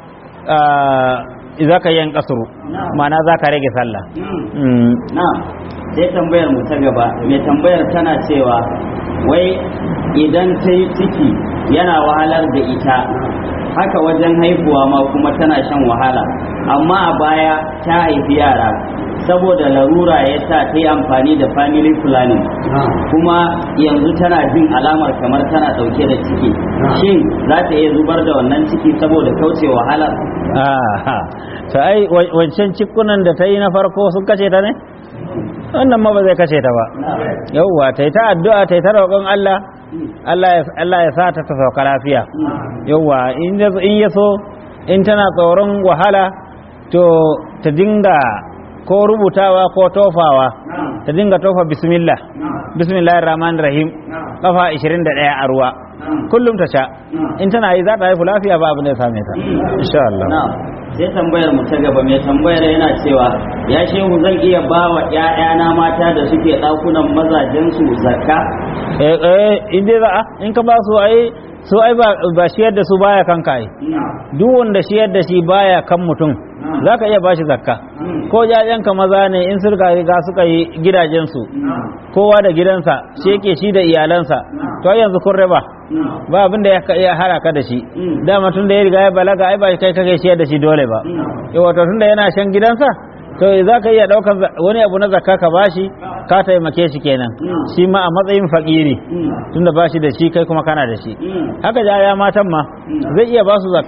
ah, zaka yin kasuru ma'ana zaka rage sallah Mm. na sai tambayar mu ta gaba mai tambayar tana cewa wai idan ta yi ciki yana wahalar da ita haka wajen haihuwa ma kuma tana shan wahala amma a baya ta haifi yara saboda larura ya sa ta yi amfani da family planning kuma yanzu tana jin alamar kamar tana dauke da ciki shin za ta iya zubar da wannan ciki saboda kauce wahalar Ah, to ai wa- wancan cikunan da ta yi na farko sun kace ta ne wannan ma ba zai kace ta ba yauwa ta yi ta addu'a ta yi ta roƙon Allah Allah ya Allah ya sa ta ta sauka lafiya yauwa in ya in ya so in tana tsoron wahala to ta dinga ko rubutawa ko tofawa ta dinga tofa bismillah bismillahir rahmanir rahim kafa 21 a ruwa kullum ta sha in tana yi za ta haifu lafiya ba abin da ya same ta insha Allah na sai tambayar mu ta gaba mai tambayar yana cewa ya shehu zan iya ba wa ‘ya'yana mata da suke ɗakunan mazajensu zakka eh eh in dai za a in ka ba su ai su ai ba ba shiyar da su baya kanka ai duk wanda shiyar da shi baya kan mutum zaka iya bashi zakka ko jajenka maza ne in suka riga suka yi gidajensu kowa da gidansa shi yake shi da iyalansa to ai yanzu kun raba ba abin da ya ka- ya hara ka da shi dama tun da ya riga ya balaga ai ba kai kake shiyar da shi dole ba yawa to tun da yana shan gidansa to za ka iya ɗaukar za- wani abu na zakka ka bashi ka taimake shi kenan shi ma a matsayin fakiri tunda ba shi da shi kai kuma kana da shi haka ja ya matan ma zai iya ba su zakka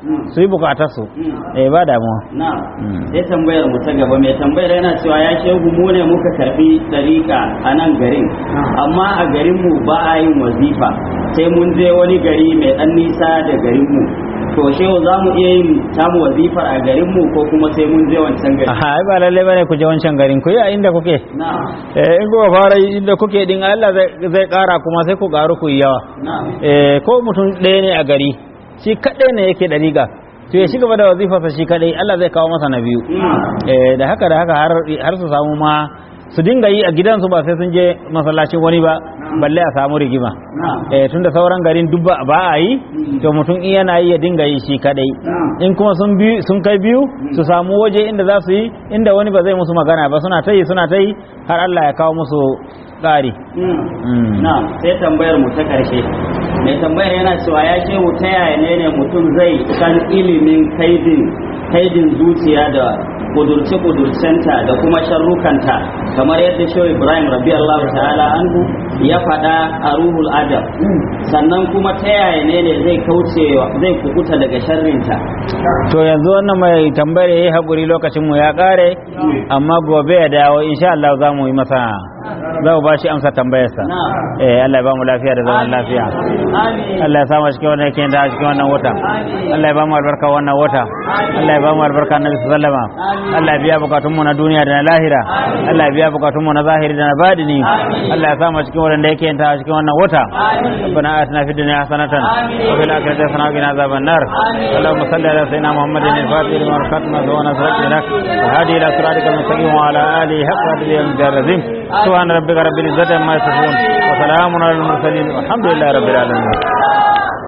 su yi bukatarsu Mm. eh ba damuwa na Mm. sai tambayar mu ta gaba mai tambayar yana cewa ya shehu mu ne muka karbi dariƙa a nan garin amma a garin mu ba a yin wazifa sai mun je wani gari mai ɗan nisa da garin mu to shehu za mu iya yin tamu wazifar a garin mu ko kuma sai mun je wancan gari aha ai ba lalle bane ku je wancan garin ku yi a inda kuke na eh in kuka fara yi inda kuke din Allah zai zai kara kuma sai ku karu ku yi yawa na eh ko mutum ɗaya ne a gari shi kaɗai ne yake da riga to ya shiga da wazifarsa shi kaɗai Allah zai kawo masa na biyu Mm. eh da haka da haka har har su samu ma su dinga yi a gidansu ba sai sun je masallacin wani ba balle a samu rigima na eh tunda sauran garin duk ba ba a yi to mutum in yana yi ya dinga yi shi kadai in kuma sun bi sun kai biyu su samu waje inda za su yi inda wani ba zai musu magana ba suna ta yi suna ta yi har Allah ya kawo musu ƙari Mm. Mm. na sai tambayar mu ta karshe mai tambayar yana cewa ya ce mu ta yaya ne ne mutum zai san ilimin kaidin kaidin zuciya da kudurce kudurcenta da kuma sharrukanta kamar yadda shehu ibrahim rabi allah ta'ala anhu ya faɗa a ruhul adab sannan kuma ta yaya ne ne zai kauce zai kukuta daga sharrinta to yanzu wannan mai tambayar yayi hakuri lokacin mu ya kare amma gobe ya dawo insha Allah za mu yi masa za mu bashi amsa tambayarsa na eh Allah ya ba mu lafiya da zaman lafiya amin Allah ya samu cikin wannan yake da cikin wannan wata Allah ya ba mu albarka wannan wata Allah ya ba mu albarka Annabi sallama Allah ya biya bukatun mu na duniya da na lahira Allah ya biya bukatun mu na zahiri da na badini Allah ya samu cikin wannan yake da cikin wannan wata ربنا آتنا في الدنيا حسنة وفي الآخرة حسنة وقنا عذاب النار اللهم صل على سيدنا محمد الفاتح لما ركعتنا سوانا سرقت لك وهادي إلى صراطك المستقيم وعلى آله حق قدره ومقدار العظيم سبحان ربك رب العزة عما يصفون وسلام على المرسلين والحمد لله رب العالمين